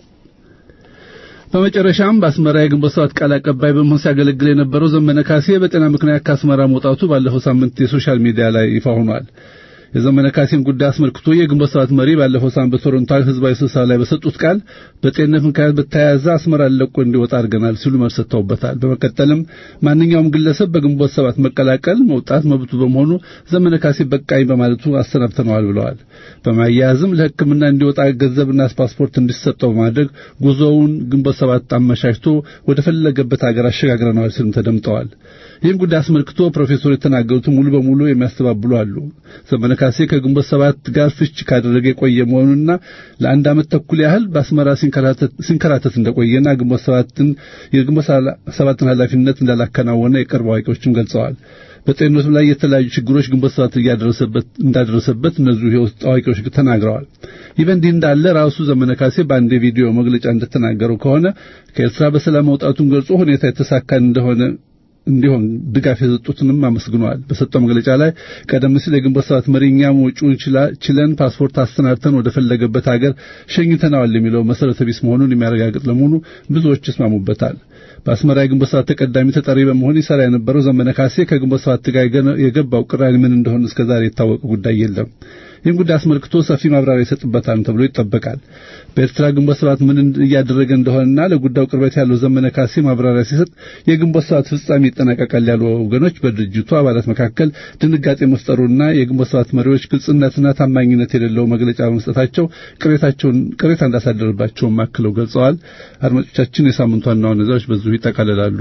በመጨረሻም በአስመራ የግንቦት ሰባት ቃል አቀባይ በመሆን ሲያገለግል የነበረው ዘመነ ካሴ በጤና ምክንያት ከአስመራ መውጣቱ ባለፈው ሳምንት የሶሻል ሚዲያ ላይ ይፋ ሆኗል። የዘመነ ካሴን ጉዳይ አስመልክቶ የግንቦት ሰባት መሪ ባለፈው ሳምንት በቶሮንቶ ህዝባዊ ስብሰባ ላይ በሰጡት ቃል በጤንነት ምክንያት በተያያዘ አስመራን ለቆ እንዲወጣ አድርገናል ሲሉ መልስ ሰጥተውበታል። በመቀጠልም ማንኛውም ግለሰብ በግንቦት ሰባት መቀላቀል መውጣት መብቱ በመሆኑ ዘመነ ካሴ በቃኝ በማለቱ አሰናብተነዋል ብለዋል። በማያያዝም ለሕክምና እንዲወጣ ገንዘብና ፓስፖርት እንዲሰጠው በማድረግ ጉዞውን ግንቦት ሰባት አመቻችቶ ወደ ፈለገበት ሀገር አሸጋግረነዋል ሲሉም ተደምጠዋል። ይህን ጉዳይ አስመልክቶ ፕሮፌሰሩ የተናገሩትን ሙሉ በሙሉ የሚያስተባብሉ አሉ። ዘመነ ካሴ ከግንቦት ሰባት ጋር ፍች ካደረገ የቆየ መሆኑንና ለአንድ ዓመት ተኩል ያህል በአስመራ ሲንከራተት እንደቆየና ግንቦት ሰባትን የግንቦት ሰባትን ኃላፊነት እንዳላከናወነ የቅርብ አዋቂዎችም ገልጸዋል። በጤንነቱ ላይ የተለያዩ ችግሮች ግንቦት ሰባት እያደረሰበት እንዳደረሰበት እነዚሁ የውስጥ አዋቂዎች ተናግረዋል። ይህ በእንዲህ እንዳለ ራሱ ዘመነ ካሴ በአንድ የቪዲዮ መግለጫ እንደተናገረው ከሆነ ከኤርትራ በሰላም መውጣቱን ገልጾ ሁኔታ የተሳካ እንደሆነ እንዲሆን ድጋፍ የሰጡትንም አመስግነዋል። በሰጠው መግለጫ ላይ ቀደም ሲል የግንቦት ሰባት መሪ እኛም ወጪውን ችለን ፓስፖርት አሰናድተን ወደ ፈለገበት ሀገር ሸኝተነዋል የሚለው መሰረተ ቢስ መሆኑን የሚያረጋግጥ ለመሆኑ ብዙዎች ይስማሙበታል። በአስመራ የግንቦት ሰባት ተቀዳሚ ተጠሪ በመሆን ይሰራ የነበረው ዘመነ ካሴ ከግንቦት ሰባት ጋር የገባው ቅራኔ ምን እንደሆነ እስከዛሬ የታወቀ ጉዳይ የለም። ይህን ጉዳይ አስመልክቶ ሰፊ ማብራሪያ ይሰጥበታል ተብሎ ይጠበቃል። በኤርትራ ግንቦት ሰባት ምን እያደረገ እንደሆነና ለጉዳዩ ቅርበት ያለው ዘመነ ካሴ ማብራሪያ ሲሰጥ የግንቦት ሰባት ፍጻሜ ይጠናቀቃል ያሉ ወገኖች በድርጅቱ አባላት መካከል ድንጋጤ መፍጠሩና የግንቦት ሰባት መሪዎች ግልጽነትና ታማኝነት የሌለው መግለጫ በመስጠታቸው ቅሬታቸውን ቅሬታ እንዳሳደረባቸውም አክለው ገልጸዋል። አድማጮቻችን የሳምንቱ ዋና ዋና ዜናዎች በዚሁ ይጠቃልላሉ።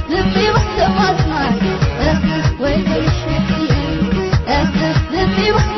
Thank you.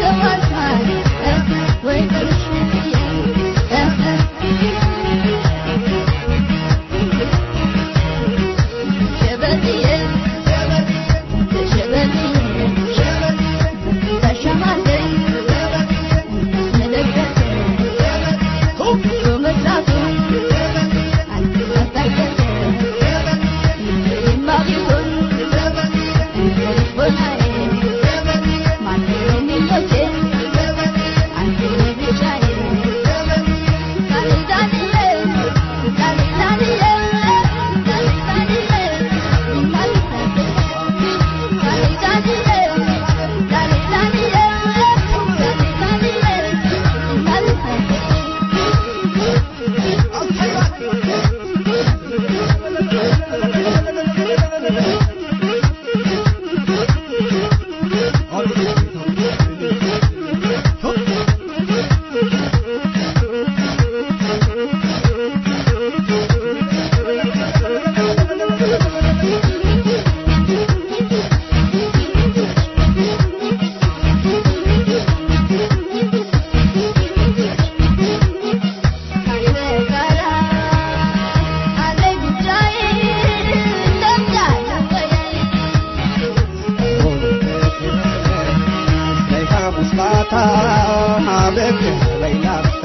መስካታ ብቅ በይላፍታ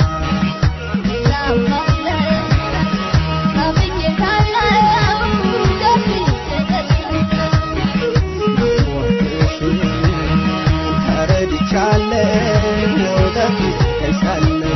ተረድቻለሁ በፊት ተይሳለሁ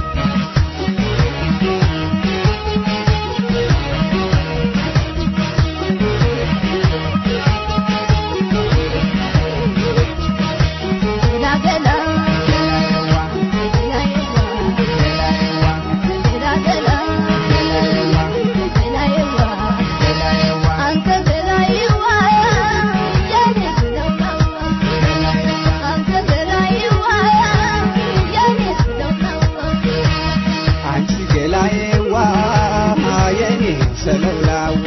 አንቺ ገላዬዋ የኔ ሰለላዋ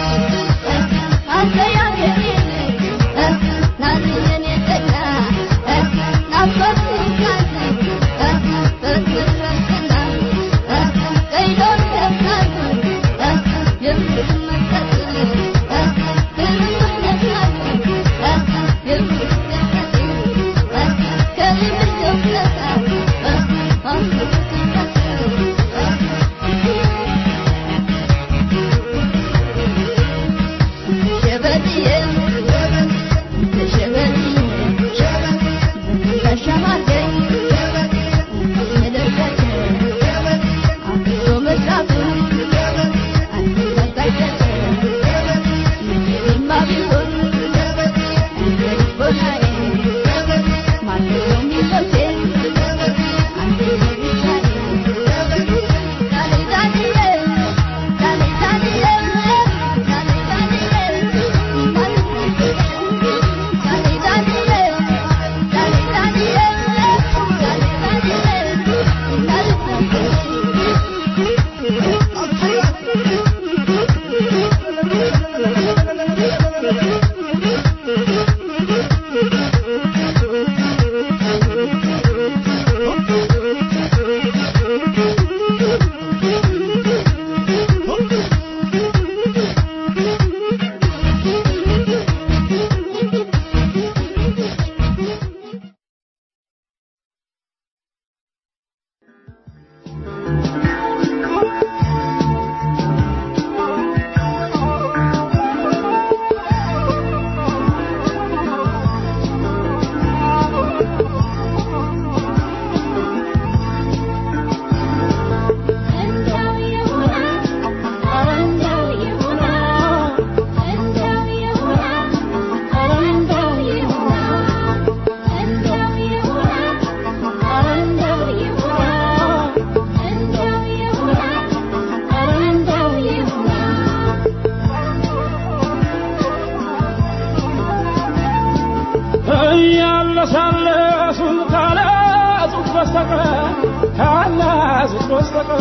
እያለሳለሱን ካላዙት በስተቀር ካላዙት በስተቀር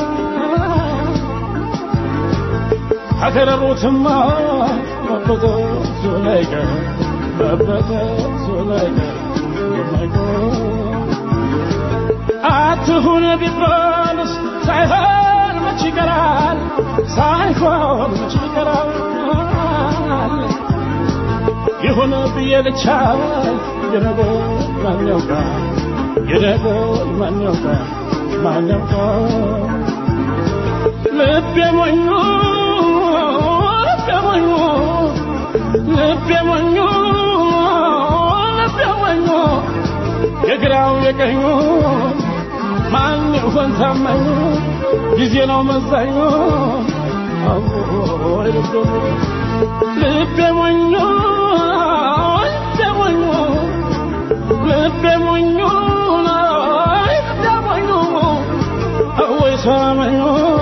ከከረሩትማ መበጠሱ ላይቀር መበጠሱ ላይቀር የማይቀር አትሁን ቢባልስ ሳይሆን መች ይቀራል ሳይሆን መች ይቀራል ይሁን ብዬ ልቻ የነገር ማን ያውቃል የነገር ማን ያውቃል ማን ያውቃል ልቤ ሞኙ ልቤ ሞኙ ልቤ ሞኙ ልቤ ሞኙ የግራው የቀኙ ማን ይሆን ታማኙ ጊዜ ነው መዛኙ አዎይ ልቤ ሞኙ ልቤ ሞኙ ልቤ ሞኙ ልቤ ሞኙ ልቤ ሞኙ አወይ ሰመኙ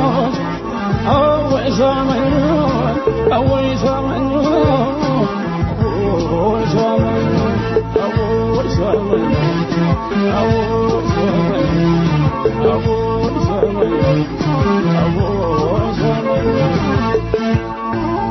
አወይ ሰመኙ አወይ ሰመኙ አወይ ሰመኙ አወይ ሰመኙ አወይ ሰመኙ አወይ ሰመኙ አወይ ሰመኙ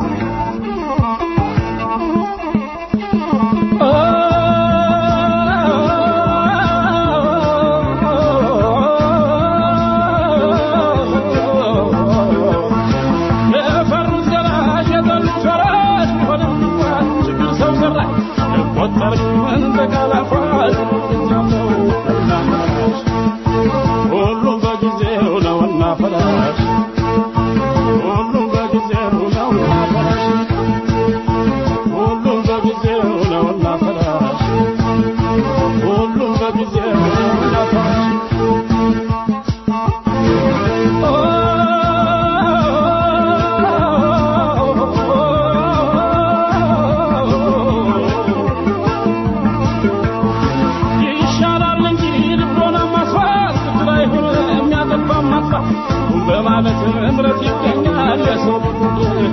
ለፈሩት ገራሽ የጠሉት ፈራሽ ቢሆንም ችግር ሰው ሰራሽ ቆጠር ምን ተቃላፋሽ ነው እና ፈራሽ ሁሉም በጊዜው ነውና ፈራሽ ሁሉም በጊዜው ነውና ፈራሽ ሁሉም በጊዜው ነውና ፈራሽ ሁሉም በጊዜው ነውና ፈራሽ ይሻላል እንጂ ልቦና ማስፋት ግድ አይሆን የሚያጠፋ ማጥፋት በማለት እምረት ይገኛል የሰው ቢጎድል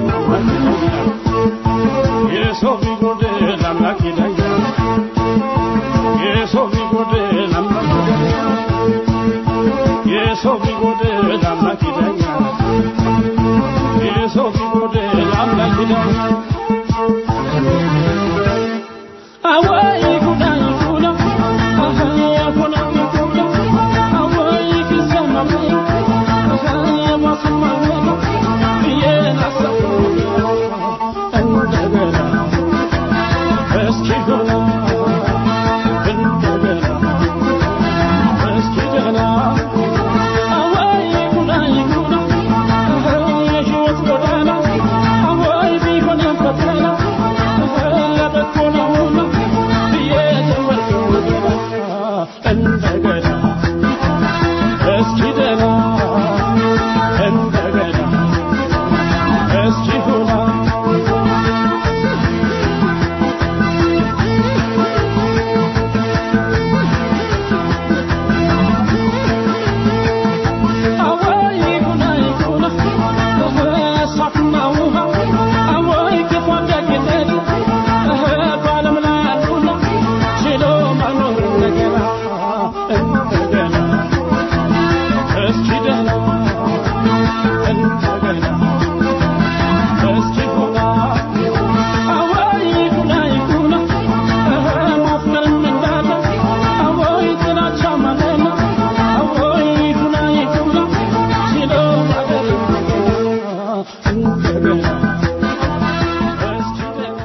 የሰው ቢጎድል አምላክ ይለኛል የሰው ቢጎድል አምላክ ይለኛል የሰው ቢጎድል አምላክ ይለኛል የሰው ቢጎድል አምላክ ይለኛል አወይ ጉዳ ይጉዳ አሃ ያጉና ይጉዳ አወይ ኪሰማም አሃ ያማስማም የናሰው እንደገና እስኪ ገና እንደገና እስኪ ገና አወይ ጉዳ ይጉዳ አሃ የሕይወት ጎዳና አወይ ቢሆን ፈተና ለበጎ ነውና ብዬ ተመልኩ እንደገና እስኪ ደህና እንደገና እስኪ ሁና አወይ ይሁና ይሁና እሳትና ውሃ አወይ ክፉ ደግነት በዓለም ላይ አሉና ችሎ መኖር እንደገና እንደገና እስኪ ደህና እንደገና እስኪ ሁና አወይ ይሁና ይሁና ማፍቀርም እንዳለ አወይ ጥላቻ ማለና አወይ ይሁና ይሁና ችሎ ማደር እንደገና እስኪ ደህና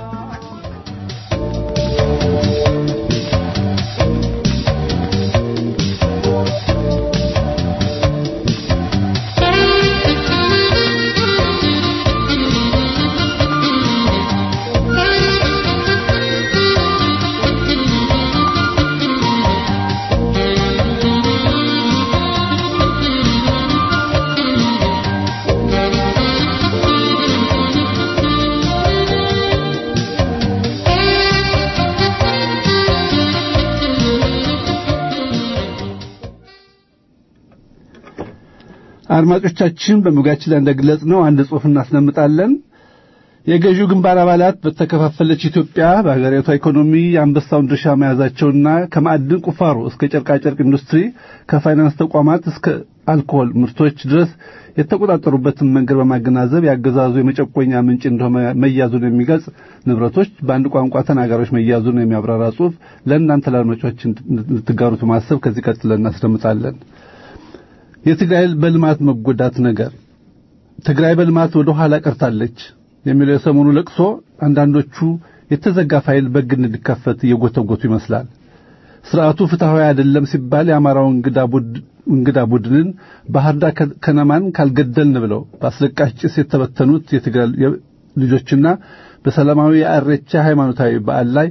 አድማጮቻችን በመግቢያችን ላይ እንደገለጽ ነው አንድ ጽሑፍ እናስደምጣለን። የገዢው ግንባር አባላት በተከፋፈለች ኢትዮጵያ በሀገሪቷ ኢኮኖሚ የአንበሳውን ድርሻ መያዛቸውና ከማዕድን ቁፋሮ እስከ ጨርቃጨርቅ ኢንዱስትሪ ከፋይናንስ ተቋማት እስከ አልኮሆል ምርቶች ድረስ የተቆጣጠሩበትን መንገድ በማገናዘብ ያገዛዙ የመጨቆኛ ምንጭ እንደሆነ መያዙን የሚገልጽ ንብረቶች በአንድ ቋንቋ ተናጋሪዎች መያዙን የሚያብራራ ጽሑፍ ለእናንተ ለአድማጮች እንድትጋሩት በማሰብ ከዚህ ቀጥለን እናስደምጣለን። የትግራይ በልማት መጎዳት ነገር ትግራይ በልማት ወደ ኋላ ቀርታለች የሚለው የሰሞኑ ለቅሶ አንዳንዶቹ የተዘጋ ፋይል በግ እንዲከፈት እየጎተጎቱ ይመስላል። ስርዓቱ ፍትሐዊ አይደለም ሲባል የአማራው እንግዳ ቡድንን ባህር ዳር ከነማን ካልገደልን ብለው በአስለቃሽ ጭስ የተበተኑት የትግራይ ልጆችና በሰላማዊ የአሬቻ ሃይማኖታዊ በዓል ላይ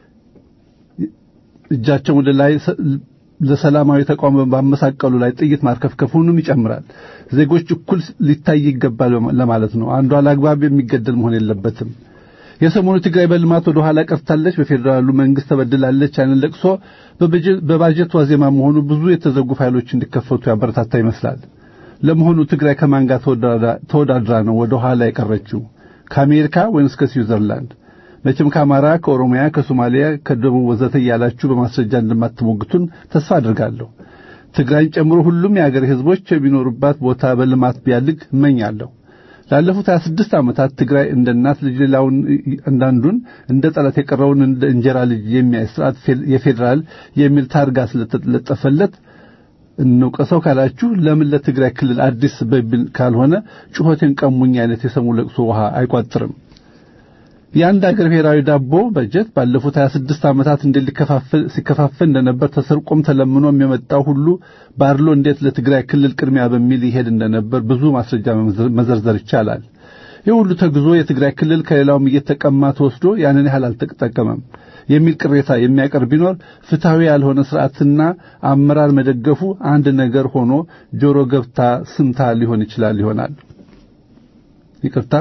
እጃቸውን ወደ ላይ ለሰላማዊ ተቃውሞ ባመሳቀሉ ላይ ጥይት ማርከፍከፉንም ይጨምራል። ዜጎች እኩል ሊታይ ይገባል ለማለት ነው። አንዱ አላግባብ የሚገደል መሆን የለበትም። የሰሞኑ ትግራይ በልማት ወደ ኋላ ቀርታለች፣ በፌዴራሉ መንግስት ተበድላለች ያንን ለቅሶ በባጀት ዋዜማ መሆኑ ብዙ የተዘጉ ፋይሎች እንዲከፈቱ ያበረታታ ይመስላል። ለመሆኑ ትግራይ ከማን ጋር ተወዳድራ ነው ወደ ኋላ የቀረችው? ከአሜሪካ ወይንስ ከስዊዘርላንድ? መቼም ከአማራ፣ ከኦሮሚያ፣ ከሶማሊያ፣ ከደቡብ ወዘተ እያላችሁ በማስረጃ እንደማትሞግቱን ተስፋ አድርጋለሁ። ትግራይን ጨምሮ ሁሉም የአገር ህዝቦች የሚኖሩባት ቦታ በልማት ቢያድግ እመኛለሁ። ላለፉት 26 ዓመታት ትግራይ እንደ እናት ልጅ ሌላውን አንዳንዱን እንደ ጠላት የቀረውን እንደ እንጀራ ልጅ የሚያይ ስርዓት የፌዴራል የሚል ታርጋ ስለተለጠፈለት እንውቀሰው ካላችሁ ለምን ለትግራይ ክልል አዲስ በሚል ካልሆነ ጩኸቴን ቀሙኝ አይነት የሰሙ ለቅሶ ውሃ አይቋጥርም። የአንድ አገር ብሔራዊ ዳቦ በጀት ባለፉት 26 ዓመታት እንዴት ሊከፋፈል ሲከፋፈል እንደነበር ተሰርቆም ተለምኖም የመጣው ሁሉ ባድሎ እንዴት ለትግራይ ክልል ቅድሚያ በሚል ይሄድ እንደነበር ብዙ ማስረጃ መዘርዘር ይቻላል። ይህ ሁሉ ተግዞ የትግራይ ክልል ከሌላውም እየተቀማ ተወስዶ ያንን ያህል አልተጠቀመም የሚል ቅሬታ የሚያቀርብ ቢኖር ፍትሐዊ ያልሆነ ስርዓትና አመራር መደገፉ አንድ ነገር ሆኖ ጆሮ ገብታ ስምታ ሊሆን ይችላል ይሆናል። ይቅርታ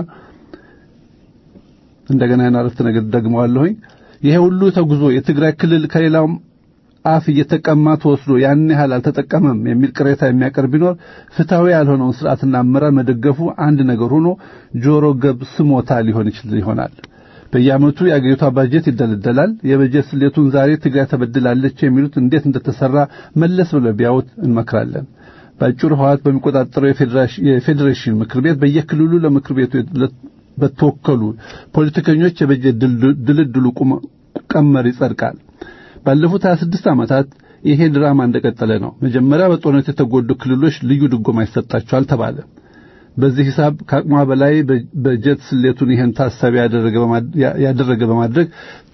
እንደገና ያን አረፍተ ነገር ደግመዋለሁኝ። ይሄ ሁሉ ተጉዞ የትግራይ ክልል ከሌላውም አፍ እየተቀማ ተወስዶ ያን ያህል አልተጠቀመም የሚል ቅሬታ የሚያቀርብ ቢኖር ፍትሐዊ ያልሆነውን ስርዓትና አመራር መደገፉ አንድ ነገር ሆኖ ጆሮ ገብ ስሞታ ሊሆን ይችላል ይሆናል። በየዓመቱ የአገሪቷ ባጀት ይደለደላል። የበጀት ስሌቱን ዛሬ ትግራይ ተበድላለች የሚሉት እንዴት እንደተሰራ መለስ ብለው ቢያዩት እንመክራለን። በአጭሩ ህወሓት በሚቆጣጠረው የፌዴሬሽን ምክር ቤት በየክልሉ ለምክር ቤቱ በተወከሉ ፖለቲከኞች የበጀት ድልድሉ ቀመር ይጸድቃል። ባለፉት 26 ዓመታት ይሄ ድራማ እንደቀጠለ ነው። መጀመሪያ በጦርነት የተጎዱ ክልሎች ልዩ ድጎማ ይሰጣቸዋል ተባለ። በዚህ ሂሳብ ከአቅሟ በላይ በጀት ስሌቱን ይሄን ታሳቢ ያደረገ በማድረግ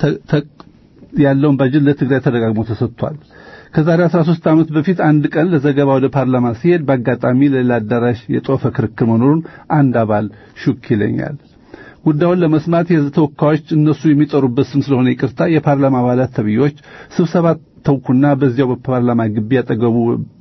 ያለውን ባጀት ለትግራይ ተደጋግሞ ተሰጥቷል። ከዛሬ 13 ዓመት በፊት አንድ ቀን ለዘገባ ወደ ፓርላማ ሲሄድ በአጋጣሚ ለሌላ አዳራሽ የጦፈ ክርክር መኖሩን አንድ አባል ሹክ ይለኛል። ጉዳዩን ለመስማት የሕዝብ ተወካዮች እነሱ የሚጠሩበት ስም ስለሆነ ይቅርታ የፓርላማ አባላት ተብዮች ስብሰባ ተውኩና በዚያው በፓርላማ ግቢ አጠገቡ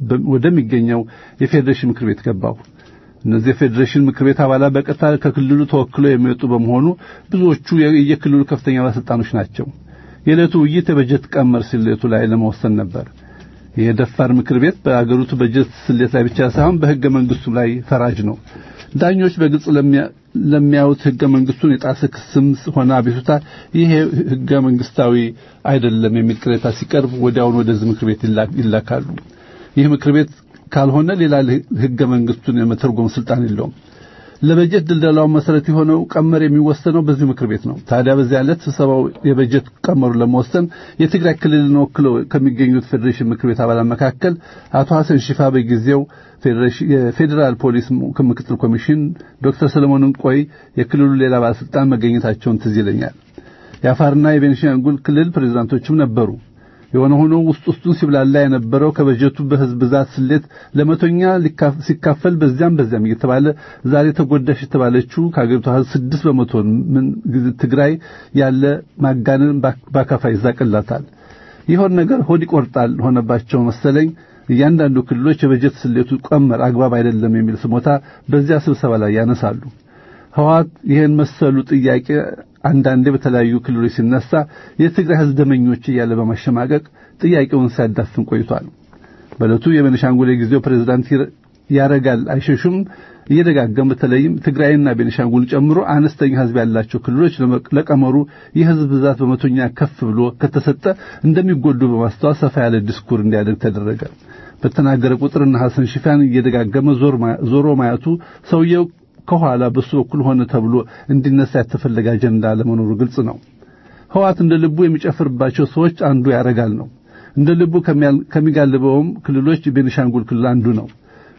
ወደሚገኘው የፌዴሬሽን ምክር ቤት ገባሁ። እነዚህ የፌዴሬሽን ምክር ቤት አባላት በቀጥታ ከክልሉ ተወክለው የሚወጡ በመሆኑ ብዙዎቹ የክልሉ ከፍተኛ ባለስልጣኖች ናቸው። የዕለቱ ውይይት የበጀት ቀመር ስሌቱ ላይ ለመወሰን ነበር። የደፋር ምክር ቤት በአገሪቱ በጀት ስሌት ላይ ብቻ ሳይሆን በሕገ መንግስቱ ላይ ፈራጅ ነው። ዳኞች በግልጽ ለሚያዩት ሕገ መንግስቱን የጣሰ ክስም ሆነ አቤቱታ ይሄ ሕገ መንግስታዊ አይደለም የሚል ቅሬታ ሲቀርብ ወዲያውኑ ወደዚህ ምክር ቤት ይላካሉ። ይህ ምክር ቤት ካልሆነ ሌላ ሕገ መንግስቱን የመተርጎም ስልጣን የለውም። ለበጀት ድልደላው መሰረት የሆነው ቀመር የሚወሰነው በዚህ ምክር ቤት ነው። ታዲያ በዚያ ዕለት ስብሰባው የበጀት ቀመሩን ለመወሰን የትግራይ ክልልን ወክለው ከሚገኙት ፌዴሬሽን ምክር ቤት አባላት መካከል አቶ ሐሰን ሽፋ በጊዜው የፌዴራል ፖሊስ ምክትል ኮሚሽን ዶክተር ሰለሞን እንቆይ የክልሉ ሌላ ባለስልጣን መገኘታቸውን ትዝ ይለኛል። የአፋርና የቤኒሻንጉል ክልል ፕሬዝዳንቶችም ነበሩ። የሆነ ሆኖ ውስጥ ውስጡን ሲብላላ የነበረው ከበጀቱ በህዝብ ብዛት ስሌት ለመቶኛ ሲካፈል በዚያም በዚያም እየተባለ ዛሬ ተጎዳሽ የተባለችው ከአገሪቷ ህዝብ ስድስት በመቶ ምን ትግራይ ያለ ማጋነን ባካፋ ይዛቅላታል። ይሆን ነገር ሆድ ይቆርጣል ሆነባቸው መሰለኝ። እያንዳንዱ ክልሎች የበጀት ስሌቱ ቀመር አግባብ አይደለም የሚል ስሞታ በዚያ ስብሰባ ላይ ያነሳሉ። ህወሓት ይህን መሰሉ ጥያቄ አንዳንዴ በተለያዩ ክልሎች ሲነሳ የትግራይ ህዝብ ደመኞች እያለ በማሸማቀቅ ጥያቄውን ሲያዳፍን ቆይቷል። በዕለቱ የቤኒሻንጉል የጊዜው ፕሬዝዳንት ያረጋል አይሸሹም እየደጋገም በተለይም ትግራይና ቤኒሻንጉል ጨምሮ አነስተኛ ህዝብ ያላቸው ክልሎች ለቀመሩ የህዝብ ብዛት በመቶኛ ከፍ ብሎ ከተሰጠ እንደሚጎዱ በማስተዋል ሰፋ ያለ ዲስኩር እንዲያደርግ ተደረገ። በተናገረ ቁጥርና ሐሰን ሽፋን እየደጋገመ ዞሮ ማየቱ ሰውየው ከኋላ በሱ በኩል ሆነ ተብሎ እንዲነሳ የተፈለገ አጀንዳ ለመኖሩ ግልጽ ነው። ህወሓት እንደ ልቡ የሚጨፍርባቸው ሰዎች አንዱ ያረጋል ነው። እንደ ልቡ ከሚጋልበውም ክልሎች ቤኒሻንጉል ክልል አንዱ ነው።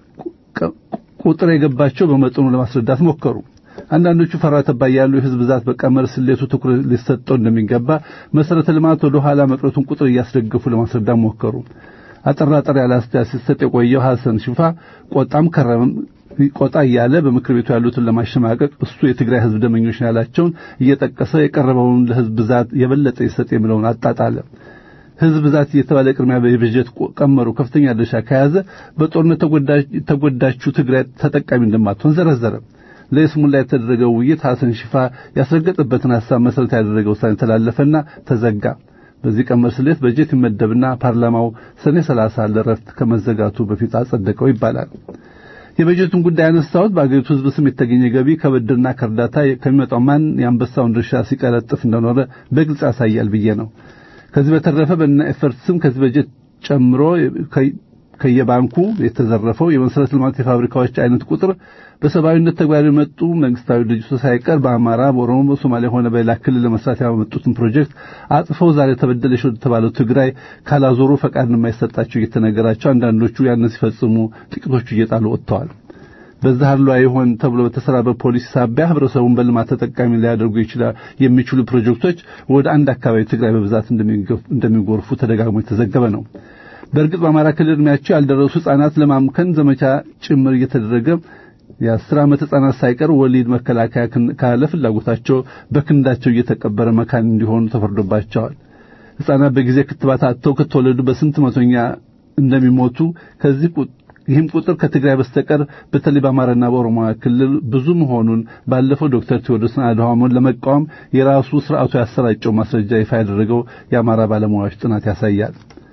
ቁጥር የገባቸው በመጠኑ ለማስረዳት ሞከሩ። አንዳንዶቹ ፈራ ተባ ያሉ የህዝብ ብዛት በቀመር ስሌቱ ትኩረት ሊሰጠው እንደሚገባ መሰረተ ልማት ወደ ኋላ መቅረቱን ቁጥር እያስደገፉ ለማስረዳት ሞከሩ። አጠራጠር ያለ አስተያየት ሲሰጥ የቆየው ሐሰን ሽፋ ቆጣም ከረም ቆጣ እያለ በምክር ቤቱ ያሉትን ለማሸማቀቅ እሱ የትግራይ ህዝብ ደመኞች ያላቸውን እየጠቀሰ የቀረበውን ለህዝብ ብዛት የበለጠ ይሰጥ የሚለውን አጣጣለ። ህዝብ ብዛት እየተባለ ቅድሚያ በበጀት ቀመሩ ከፍተኛ ድርሻ ከያዘ በጦርነት ተጎዳችው ትግራይ ተጠቃሚ እንደማትሆን ዘረዘረ። ለይስሙላ የተደረገው ውይይት ሐሰን ሽፋ ያስረገጠበትን ሐሳብ መሰረት ያደረገ ውሳኔ ተላለፈና ተዘጋ። በዚህ ቀመር ስሌት በጀት ይመደብና ፓርላማው ሰኔ 30 ለረፍት ከመዘጋቱ በፊት አጸደቀው ይባላል። የበጀቱን ጉዳይ ያነሳሁት በአገሪቱ ህዝብ ስም የተገኘ ገቢ ከብድርና ከእርዳታ ከሚመጣው ማን የአንበሳውን ድርሻ ሲቀለጥፍ እንደኖረ በግልጽ ያሳያል ብዬ ነው። ከዚህ በተረፈ በእነ ኤፈርት ስም ከዚህ በጀት ጨምሮ ከየባንኩ የተዘረፈው የመሰረተ ልማት የፋብሪካዎች አይነት ቁጥር በሰብአዊነት ተግባር የመጡ መንግስታዊ ድርጅቶች ሳይቀር በአማራ፣ በኦሮሞ፣ በሶማሊያ ሆነ በሌላ ክልል ለመስራት ያመጡትን ፕሮጀክት አጥፈው ዛሬ ተበደለሽ ወደ ተባለው ትግራይ ካላዞሩ ፈቃድ የማይሰጣቸው እየተነገራቸው አንዳንዶቹ ያንን ሲፈጽሙ ጥቂቶቹ እየጣሉ ወጥተዋል። በዛህሏ ይሆን ተብሎ በተሰራ በፖሊሲ ሳቢያ ህብረተሰቡን በልማት ተጠቃሚ ሊያደርጉ ይችላል የሚችሉ ፕሮጀክቶች ወደ አንድ አካባቢ ትግራይ በብዛት እንደሚጎርፉ ተደጋግሞ የተዘገበ ነው። በእርግጥ በአማራ ክልል ዕድሜያቸው ያልደረሱ ህጻናት ለማምከን ዘመቻ ጭምር እየተደረገ የአስር ዓመት ህጻናት ሳይቀር ወሊድ መከላከያ ካለ ፍላጎታቸው በክንዳቸው እየተቀበረ መካን እንዲሆኑ ተፈርዶባቸዋል። ህጻናት በጊዜ ክትባት አጥተው ከተወለዱ በስንት መቶኛ እንደሚሞቱ ከዚህ ይህም ቁጥር ከትግራይ በስተቀር በተለይ በአማራና በኦሮሚያ ክልል ብዙ መሆኑን ባለፈው ዶክተር ቴዎድሮስን አድሃሞን ለመቃወም የራሱ ስርዓቱ ያሰራጨው ማስረጃ ይፋ ያደረገው የአማራ ባለሙያዎች ጥናት ያሳያል።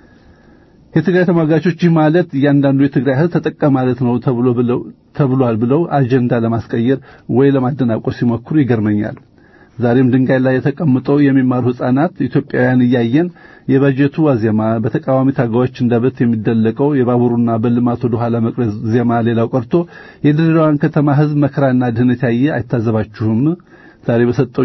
የትግራይ ተሟጋቾች ይህ ማለት እያንዳንዱ የትግራይ ህዝብ ተጠቃ ማለት ነው ተብሎ ብለው ተብሏል ብለው አጀንዳ ለማስቀየር ወይ ለማደናቆር ሲሞክሩ ይገርመኛል። ዛሬም ድንጋይ ላይ ተቀምጠው የሚማሩ ህፃናት ኢትዮጵያውያን እያየን የበጀቱ ዋዜማ በተቃዋሚ ታጋዮች እንደበት የሚደለቀው የባቡሩና በልማት ወደ ኋላ መቅረት ዜማ ሌላው ቀርቶ የድሬዳዋን ከተማ ህዝብ መከራና ድህነት ያየ አይታዘባችሁም? ዛሬ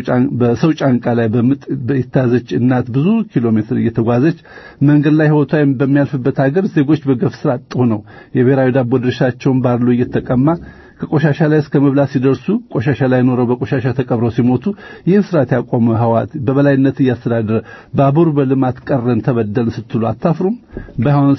በሰው ጫንቃ ላይ በምጥ የተያዘች እናት ብዙ ኪሎ ሜትር እየተጓዘች መንገድ ላይ ህይወቷ በሚያልፍበት ሀገር ዜጎች በገፍ ስራ አጥ ሆነው የብሔራዊ ዳቦ ድርሻቸውን ባርሎ እየተቀማ ከቆሻሻ ላይ እስከ መብላት ሲደርሱ ቆሻሻ ላይ ኖረው በቆሻሻ ተቀብረው ሲሞቱ ይህን ስርዓት ያቆመ ህዋት በበላይነት እያስተዳደረ ባቡር በልማት ቀረን ተበደልን ስትሉ አታፍሩም? ባይሆን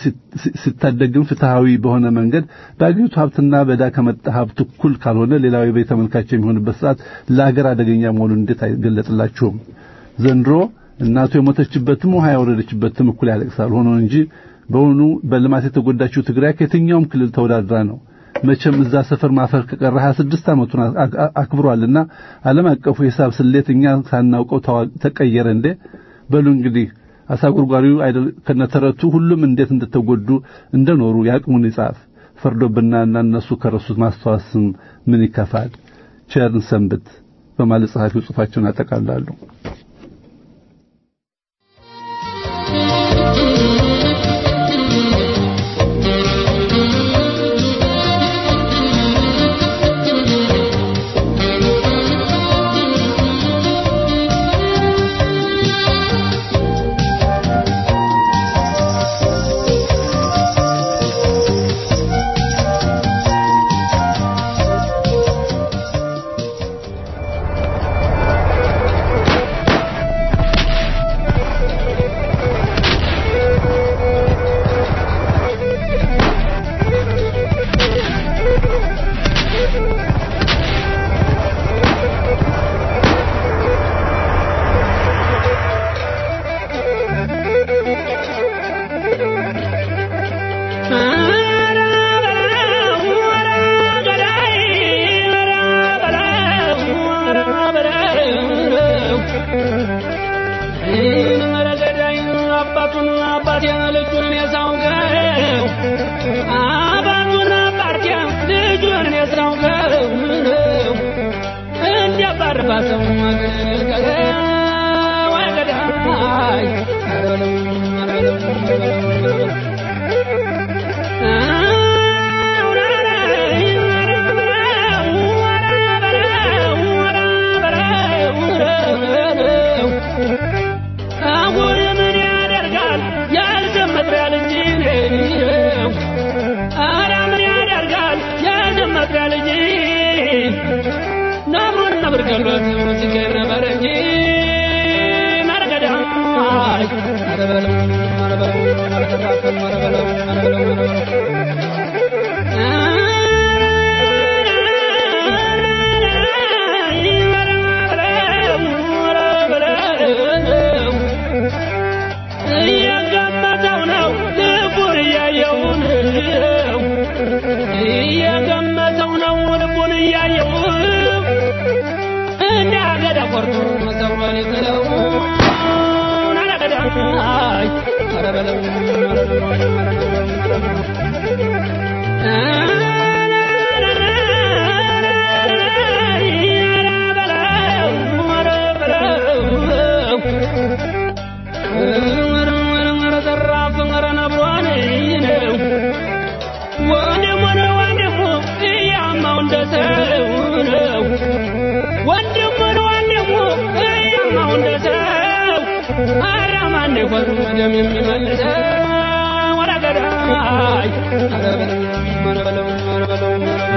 ሲታደግም ፍትሃዊ በሆነ መንገድ በአገሪቱ ሀብትና በዕዳ ከመጣ ሀብት እኩል ካልሆነ ሌላው የቤት ተመልካች የሚሆንበት ስርዓት ለአገር አደገኛ መሆኑን እንዴት አይገለጥላችሁም? ዘንድሮ እናቱ የሞተችበትም ውሃ ያወረደችበትም እኩል ያለቅሳል። ሆኖ እንጂ በሆኑ በልማት የተጎዳችው ትግራይ ከየትኛውም ክልል ተወዳድራ ነው። መቼም እዛ ሰፈር ማፈር ከቀረ 26 ዓመቱን አክብሯልና ዓለም አቀፉ የሂሳብ ስሌት እኛ ሳናውቀው ተቀየረ እንዴ? በሉ እንግዲህ አሳ ጉርጓሪው አይደል ከነተረቱ ሁሉም እንዴት እንደተጎዱ እንደኖሩ ያቅሙን ይጻፍ። ፈርዶብናና እነሱ ከረሱት ማስተዋስም ምን ይከፋል? ቸርን ሰንብት በማለት ጸሐፊው ጽሑፋቸውን ያጠቃልላሉ። የሚመልሰው ወደ ገዳይ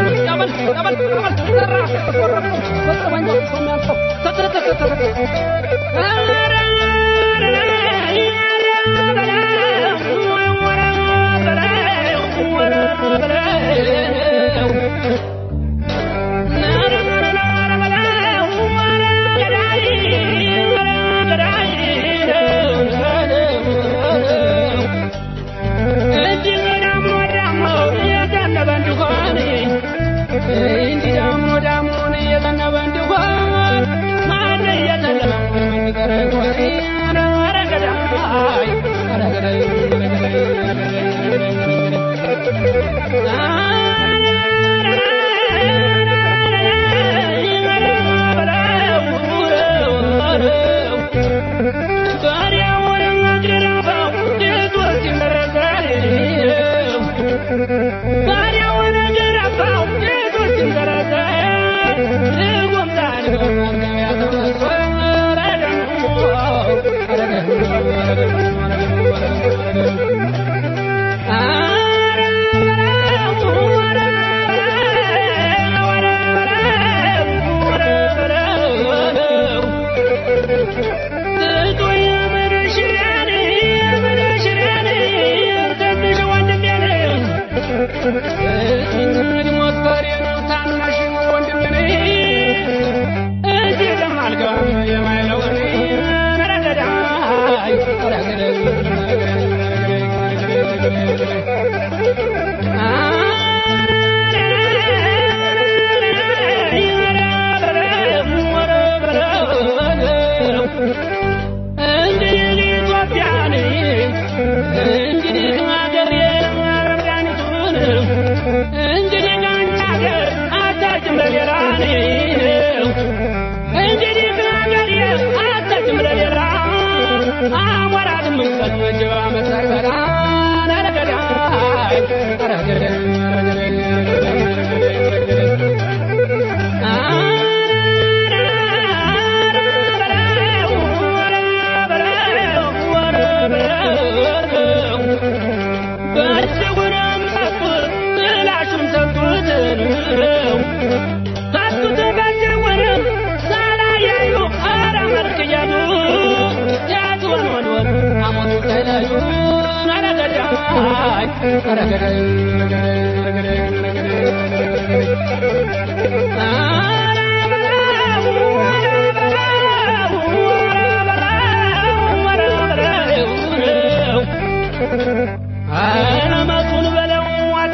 አረመቱን በለው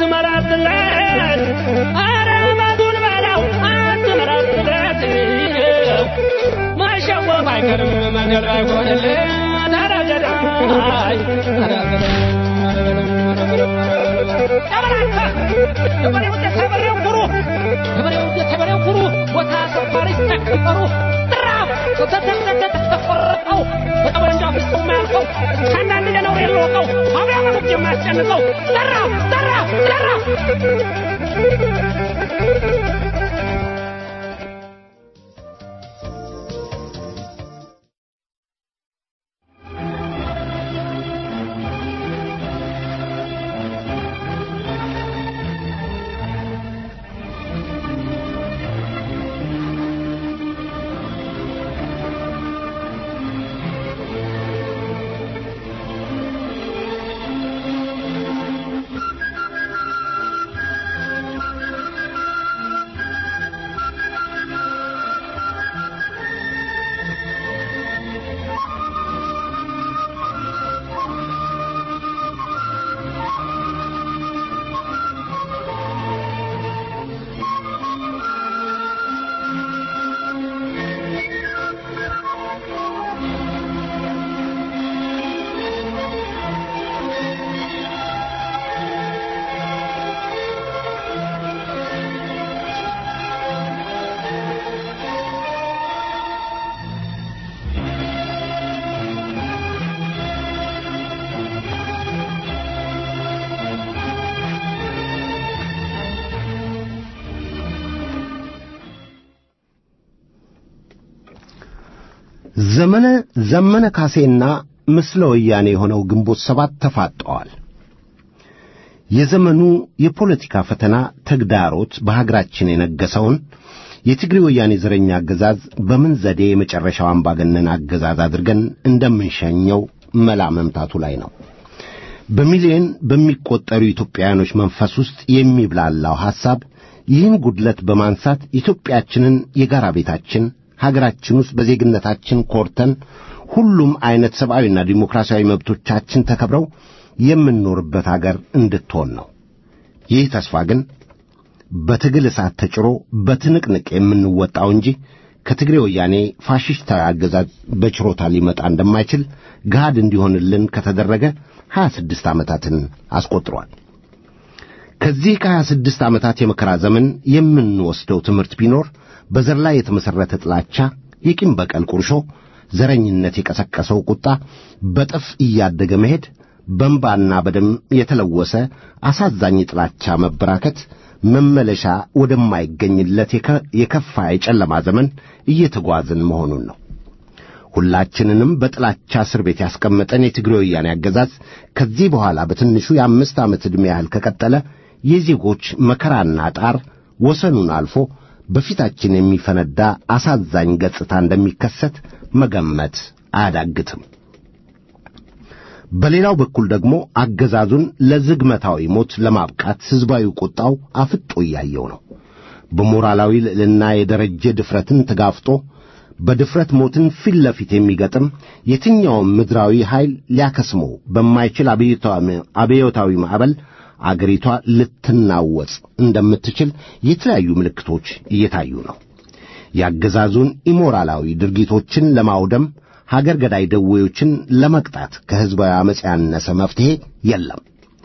አትመራትለት አረመቱን በለው አትመራትለት ማሸወፍ አይቀርም መንገድ አይሆንለት አረገዳይ ገበሬው ተበሬው ኩሩ ገበሬው ተበሬው ኩሩ ቦታ ሰፋሪ ተከበሩ ጥራፍ ተተተተተቆረጠው በጠመንጃ ፍጹም የማያልቀው ከአንዳንድ ደነው የለወቀው አብያ መሙቅ የማያስጨንቀው ዘራፍ ዘራፍ ዘራፍ ዘመነ ዘመነ ካሴና ምስለ ወያኔ የሆነው ግንቦት ሰባት ተፋጠዋል። የዘመኑ የፖለቲካ ፈተና ተግዳሮት በሀገራችን የነገሰውን የትግሬ ወያኔ ዘረኛ አገዛዝ በምን ዘዴ የመጨረሻው አምባገነን አገዛዝ አድርገን እንደምንሸኘው መላ መምታቱ ላይ ነው። በሚሊዮን በሚቆጠሩ ኢትዮጵያውያኖች መንፈስ ውስጥ የሚብላላው ሐሳብ ይህን ጉድለት በማንሳት ኢትዮጵያችንን የጋራ ቤታችን ሀገራችን ውስጥ በዜግነታችን ኮርተን ሁሉም አይነት ሰብአዊና ዲሞክራሲያዊ መብቶቻችን ተከብረው የምንኖርበት አገር እንድትሆን ነው። ይህ ተስፋ ግን በትግል እሳት ተጭሮ በትንቅንቅ የምንወጣው እንጂ ከትግሬ ወያኔ ፋሽስታዊ አገዛዝ በችሮታ ሊመጣ እንደማይችል ገሃድ እንዲሆንልን ከተደረገ ሀያ ስድስት ዓመታትን አስቆጥሯል። ከዚህ ከሀያ ስድስት ዓመታት የመከራ ዘመን የምንወስደው ትምህርት ቢኖር በዘር ላይ የተመሠረተ ጥላቻ፣ የቂም በቀል ቁርሾ፣ ዘረኝነት የቀሰቀሰው ቁጣ በጥፍ እያደገ መሄድ፣ በእንባና በደም የተለወሰ አሳዛኝ ጥላቻ መበራከት መመለሻ ወደማይገኝለት የከፋ የጨለማ ዘመን እየተጓዝን መሆኑን ነው። ሁላችንንም በጥላቻ እስር ቤት ያስቀመጠን የትግሬ ወያኔ አገዛዝ ከዚህ በኋላ በትንሹ የአምስት ዓመት ዕድሜ ያህል ከቀጠለ የዜጎች መከራና ጣር ወሰኑን አልፎ በፊታችን የሚፈነዳ አሳዛኝ ገጽታ እንደሚከሰት መገመት አያዳግትም። በሌላው በኩል ደግሞ አገዛዙን ለዝግመታዊ ሞት ለማብቃት ሕዝባዊ ቁጣው አፍጦ እያየው ነው። በሞራላዊ ልዕልና የደረጀ ድፍረትን ተጋፍጦ በድፍረት ሞትን ፊት ለፊት የሚገጥም የትኛውም ምድራዊ ኃይል ሊያከስመው በማይችል አብዮታዊ ማዕበል አገሪቷ ልትናወጽ እንደምትችል የተለያዩ ምልክቶች እየታዩ ነው። የአገዛዙን ኢሞራላዊ ድርጊቶችን ለማውደም ሀገር ገዳይ ደዌዎችን ለመቅጣት ከሕዝባዊ ዓመፅ ያነሰ መፍትሔ የለም።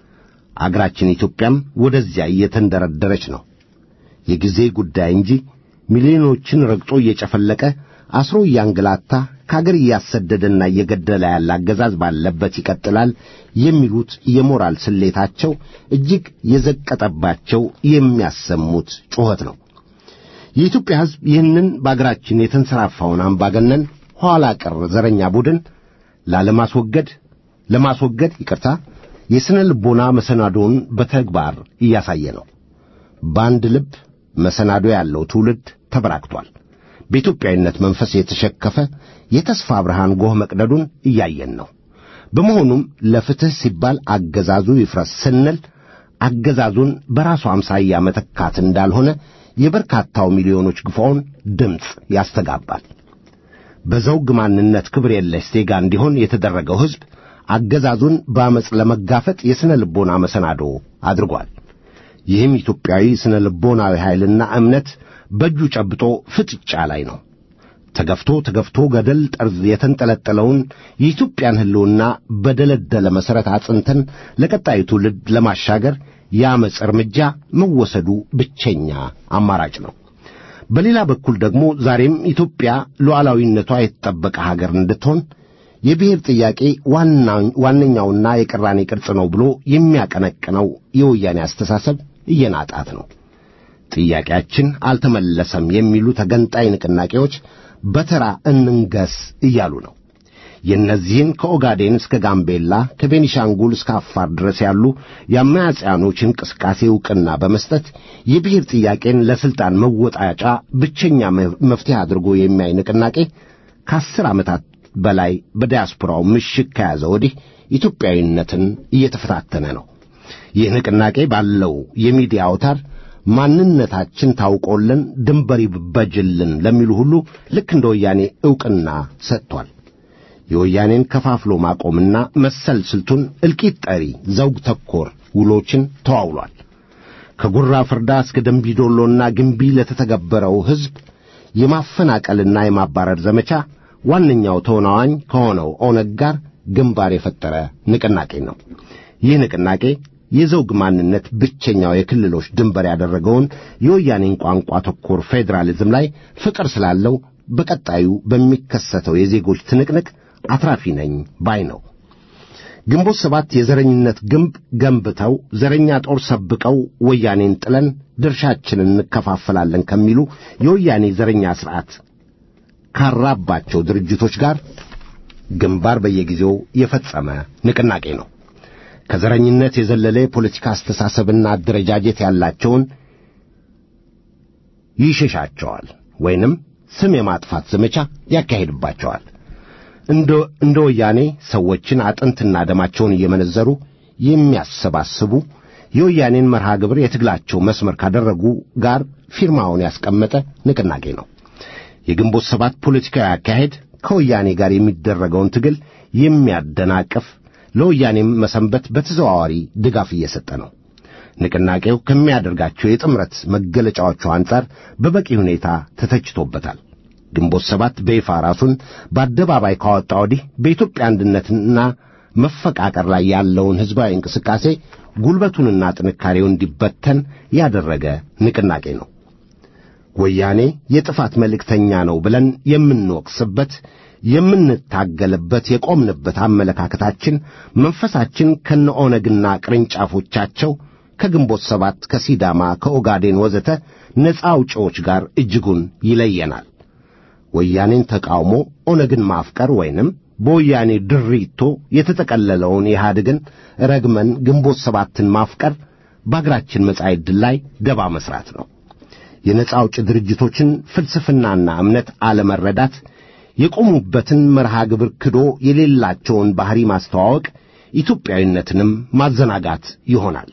አገራችን ኢትዮጵያም ወደዚያ እየተንደረደረች ነው። የጊዜ ጉዳይ እንጂ ሚሊዮኖችን ረግጦ እየጨፈለቀ አስሮ እያንገላታ ከአገር እያሰደደና እየገደለ ያለ አገዛዝ ባለበት ይቀጥላል የሚሉት የሞራል ስሌታቸው እጅግ የዘቀጠባቸው የሚያሰሙት ጩኸት ነው። የኢትዮጵያ ሕዝብ ይህንን በአገራችን የተንሰራፋውን አምባገነን ኋላ ቀር ዘረኛ ቡድን ላለማስወገድ ለማስወገድ ይቅርታ የሥነ ልቦና መሰናዶውን በተግባር እያሳየ ነው። በአንድ ልብ መሰናዶ ያለው ትውልድ ተበራክቷል። በኢትዮጵያዊነት መንፈስ የተሸከፈ የተስፋ ብርሃን ጎህ መቅደዱን እያየን ነው። በመሆኑም ለፍትሕ ሲባል አገዛዙ ይፍረስ ስንል አገዛዙን በራሱ አምሳያ መተካት እንዳልሆነ የበርካታው ሚሊዮኖች ግፋውን ድምፅ ያስተጋባል። በዘውግ ማንነት ክብር የለሽ ዜጋ እንዲሆን የተደረገው ሕዝብ አገዛዙን በአመፅ ለመጋፈጥ የሥነ ልቦና መሰናዶ አድርጓል። ይህም ኢትዮጵያዊ ሥነ ልቦናዊ ኃይልና እምነት በእጁ ጨብጦ ፍጥጫ ላይ ነው። ተገፍቶ ተገፍቶ ገደል ጠርዝ የተንጠለጠለውን የኢትዮጵያን ሕልውና በደለደለ መሠረት አጽንተን ለቀጣዩ ትውልድ ለማሻገር የአመፅ እርምጃ መወሰዱ ብቸኛ አማራጭ ነው። በሌላ በኩል ደግሞ ዛሬም ኢትዮጵያ ሉዓላዊነቷ የተጠበቀ ሀገር እንድትሆን የብሔር ጥያቄ ዋነኛውና የቅራኔ ቅርጽ ነው ብሎ የሚያቀነቅነው የወያኔ አስተሳሰብ እየናጣት ነው። ጥያቄያችን አልተመለሰም የሚሉ ተገንጣይ ንቅናቄዎች በተራ እንንገስ እያሉ ነው። የእነዚህን ከኦጋዴን እስከ ጋምቤላ ከቤኒሻንጉል እስከ አፋር ድረስ ያሉ የአማጽያኖች እንቅስቃሴ ዕውቅና በመስጠት የብሔር ጥያቄን ለሥልጣን መወጣጫ ብቸኛ መፍትሔ አድርጎ የሚያይ ንቅናቄ ከአስር ዓመታት በላይ በዲያስፖራው ምሽግ ከያዘ ወዲህ ኢትዮጵያዊነትን እየተፈታተነ ነው። ይህ ንቅናቄ ባለው የሚዲያ አውታር ማንነታችን ታውቆልን ድንበር ይበጅልን ለሚሉ ሁሉ ልክ እንደ ወያኔ ዕውቅና ሰጥቷል። የወያኔን ከፋፍሎ ማቆምና መሰል ስልቱን እልቂት ጠሪ ዘውግ ተኮር ውሎችን ተዋውሏል። ከጉራ ፍርዳ እስከ ደንቢዶሎና ግንቢ ለተተገበረው ሕዝብ የማፈናቀልና የማባረር ዘመቻ ዋነኛው ተወናዋኝ ከሆነው ኦነግ ጋር ግንባር የፈጠረ ንቅናቄ ነው። ይህ ንቅናቄ የዘውግ ማንነት ብቸኛው የክልሎች ድንበር ያደረገውን የወያኔን ቋንቋ ተኮር ፌዴራሊዝም ላይ ፍቅር ስላለው በቀጣዩ በሚከሰተው የዜጎች ትንቅንቅ አትራፊ ነኝ ባይ ነው። ግንቦት ሰባት የዘረኝነት ግንብ ገንብተው ዘረኛ ጦር ሰብቀው ወያኔን ጥለን ድርሻችንን እንከፋፈላለን ከሚሉ የወያኔ ዘረኛ ሥርዓት ካራባቸው ድርጅቶች ጋር ግንባር በየጊዜው የፈጸመ ንቅናቄ ነው። ከዘረኝነት የዘለለ የፖለቲካ አስተሳሰብና አደረጃጀት ያላቸውን ይሸሻቸዋል ወይንም ስም የማጥፋት ዘመቻ ያካሂድባቸዋል። እንደ እንደ ወያኔ ሰዎችን አጥንትና ደማቸውን እየመነዘሩ የሚያሰባስቡ የወያኔን መርሃ ግብር የትግላቸው መስመር ካደረጉ ጋር ፊርማውን ያስቀመጠ ንቅናቄ ነው። የግንቦት ሰባት ፖለቲካዊ አካሄድ ከወያኔ ጋር የሚደረገውን ትግል የሚያደናቅፍ ለወያኔም መሰንበት በተዘዋዋሪ ድጋፍ እየሰጠ ነው። ንቅናቄው ከሚያደርጋቸው የጥምረት መገለጫዎቹ አንጻር በበቂ ሁኔታ ተተችቶበታል። ግንቦት ሰባት በይፋ ራሱን በአደባባይ ካወጣ ወዲህ በኢትዮጵያ አንድነትና መፈቃቀር ላይ ያለውን ሕዝባዊ እንቅስቃሴ ጉልበቱንና ጥንካሬውን እንዲበተን ያደረገ ንቅናቄ ነው። ወያኔ የጥፋት መልእክተኛ ነው ብለን የምንወቅስበት የምንታገልበት የቆምንበት አመለካከታችን መንፈሳችን ከነ ኦነግና ቅርንጫፎቻቸው ከግንቦት ሰባት ከሲዳማ ከኦጋዴን ወዘተ ነፃ አውጪዎች ጋር እጅጉን ይለየናል። ወያኔን ተቃውሞ ኦነግን ማፍቀር ወይንም በወያኔ ድሪቶ የተጠቀለለውን ኢህአዴግን ረግመን ግንቦት ሰባትን ማፍቀር በአገራችን መጻኢ ዕድል ላይ ደባ መሥራት ነው። የነፃ አውጪ ድርጅቶችን ፍልስፍናና እምነት አለመረዳት፣ የቆሙበትን መርሃ ግብር ክዶ የሌላቸውን ባሕሪ ማስተዋወቅ፣ ኢትዮጵያዊነትንም ማዘናጋት ይሆናል።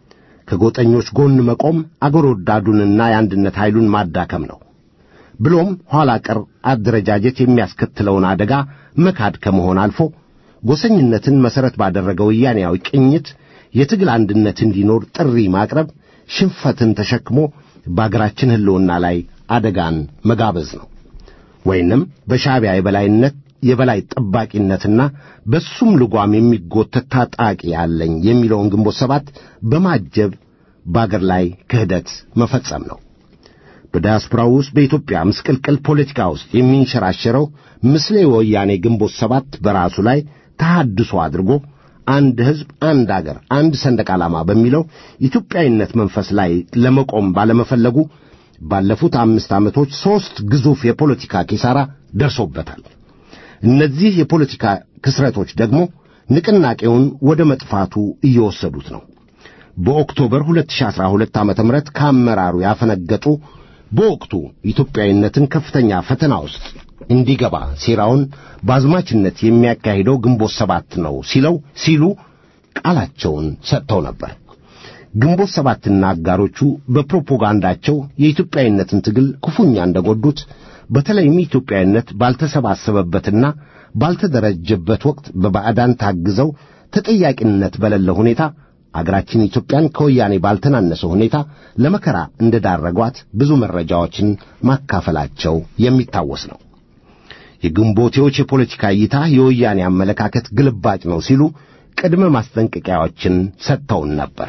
ከጎጠኞች ጎን መቆም አገር ወዳዱንና የአንድነት ኃይሉን ማዳከም ነው። ብሎም ኋላ ቀር አደረጃጀት የሚያስከትለውን አደጋ መካድ ከመሆን አልፎ ጎሰኝነትን መሠረት ባደረገ ወያኔያዊ ቅኝት የትግል አንድነት እንዲኖር ጥሪ ማቅረብ ሽንፈትን ተሸክሞ በአገራችን ሕልውና ላይ አደጋን መጋበዝ ነው። ወይንም በሻዕቢያ የበላይነት የበላይ ጠባቂነትና በሱም ልጓም የሚጎተት ታጣቂ ያለኝ የሚለውን ግንቦት ሰባት በማጀብ በአገር ላይ ክህደት መፈጸም ነው። በዲያስፖራው ውስጥ በኢትዮጵያ ምስቅልቅል ፖለቲካ ውስጥ የሚንሸራሸረው ምስሌ ወያኔ ግንቦት ሰባት በራሱ ላይ ተሐድሶ አድርጎ አንድ ሕዝብ፣ አንድ አገር፣ አንድ ሰንደቅ ዓላማ በሚለው ኢትዮጵያዊነት መንፈስ ላይ ለመቆም ባለመፈለጉ ባለፉት አምስት ዓመቶች ሦስት ግዙፍ የፖለቲካ ኪሳራ ደርሶበታል። እነዚህ የፖለቲካ ክስረቶች ደግሞ ንቅናቄውን ወደ መጥፋቱ እየወሰዱት ነው። በኦክቶበር 2012 ዓ.ም ከአመራሩ ያፈነገጡ በወቅቱ ኢትዮጵያዊነትን ከፍተኛ ፈተና ውስጥ እንዲገባ ሴራውን በአዝማችነት የሚያካሂደው ግንቦት ሰባት ነው ሲለው ሲሉ ቃላቸውን ሰጥተው ነበር። ግንቦት ሰባትና አጋሮቹ በፕሮፓጋንዳቸው የኢትዮጵያዊነትን ትግል ክፉኛ እንደጎዱት በተለይም ኢትዮጵያዊነት ባልተሰባሰበበትና ባልተደረጀበት ወቅት በባዕዳን ታግዘው ተጠያቂነት በሌለ ሁኔታ አገራችን ኢትዮጵያን ከወያኔ ባልተናነሰ ሁኔታ ለመከራ እንደዳረጓት ብዙ መረጃዎችን ማካፈላቸው የሚታወስ ነው። የግንቦቴዎች የፖለቲካ እይታ የወያኔ አመለካከት ግልባጭ ነው ሲሉ ቅድመ ማስጠንቀቂያዎችን ሰጥተውን ነበር።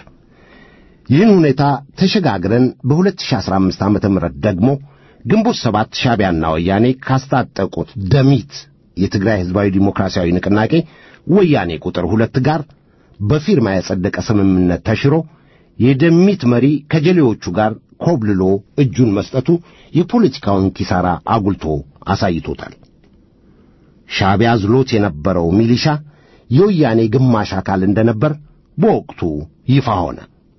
ይህን ሁኔታ ተሸጋግረን በ2015 ዓመተ ምህረት ደግሞ ግንቦት ሰባት ሻዕቢያና ወያኔ ካስታጠቁት ደሚት የትግራይ ሕዝባዊ ዲሞክራሲያዊ ንቅናቄ ወያኔ ቁጥር ሁለት ጋር በፊርማ የጸደቀ ስምምነት ተሽሮ የደሚት መሪ ከጀሌዎቹ ጋር ኮብልሎ እጁን መስጠቱ የፖለቲካውን ኪሳራ አጉልቶ አሳይቶታል። ሻዕቢያ ዝሎት የነበረው ሚሊሻ የወያኔ ግማሽ አካል እንደነበር በወቅቱ ይፋ ሆነ።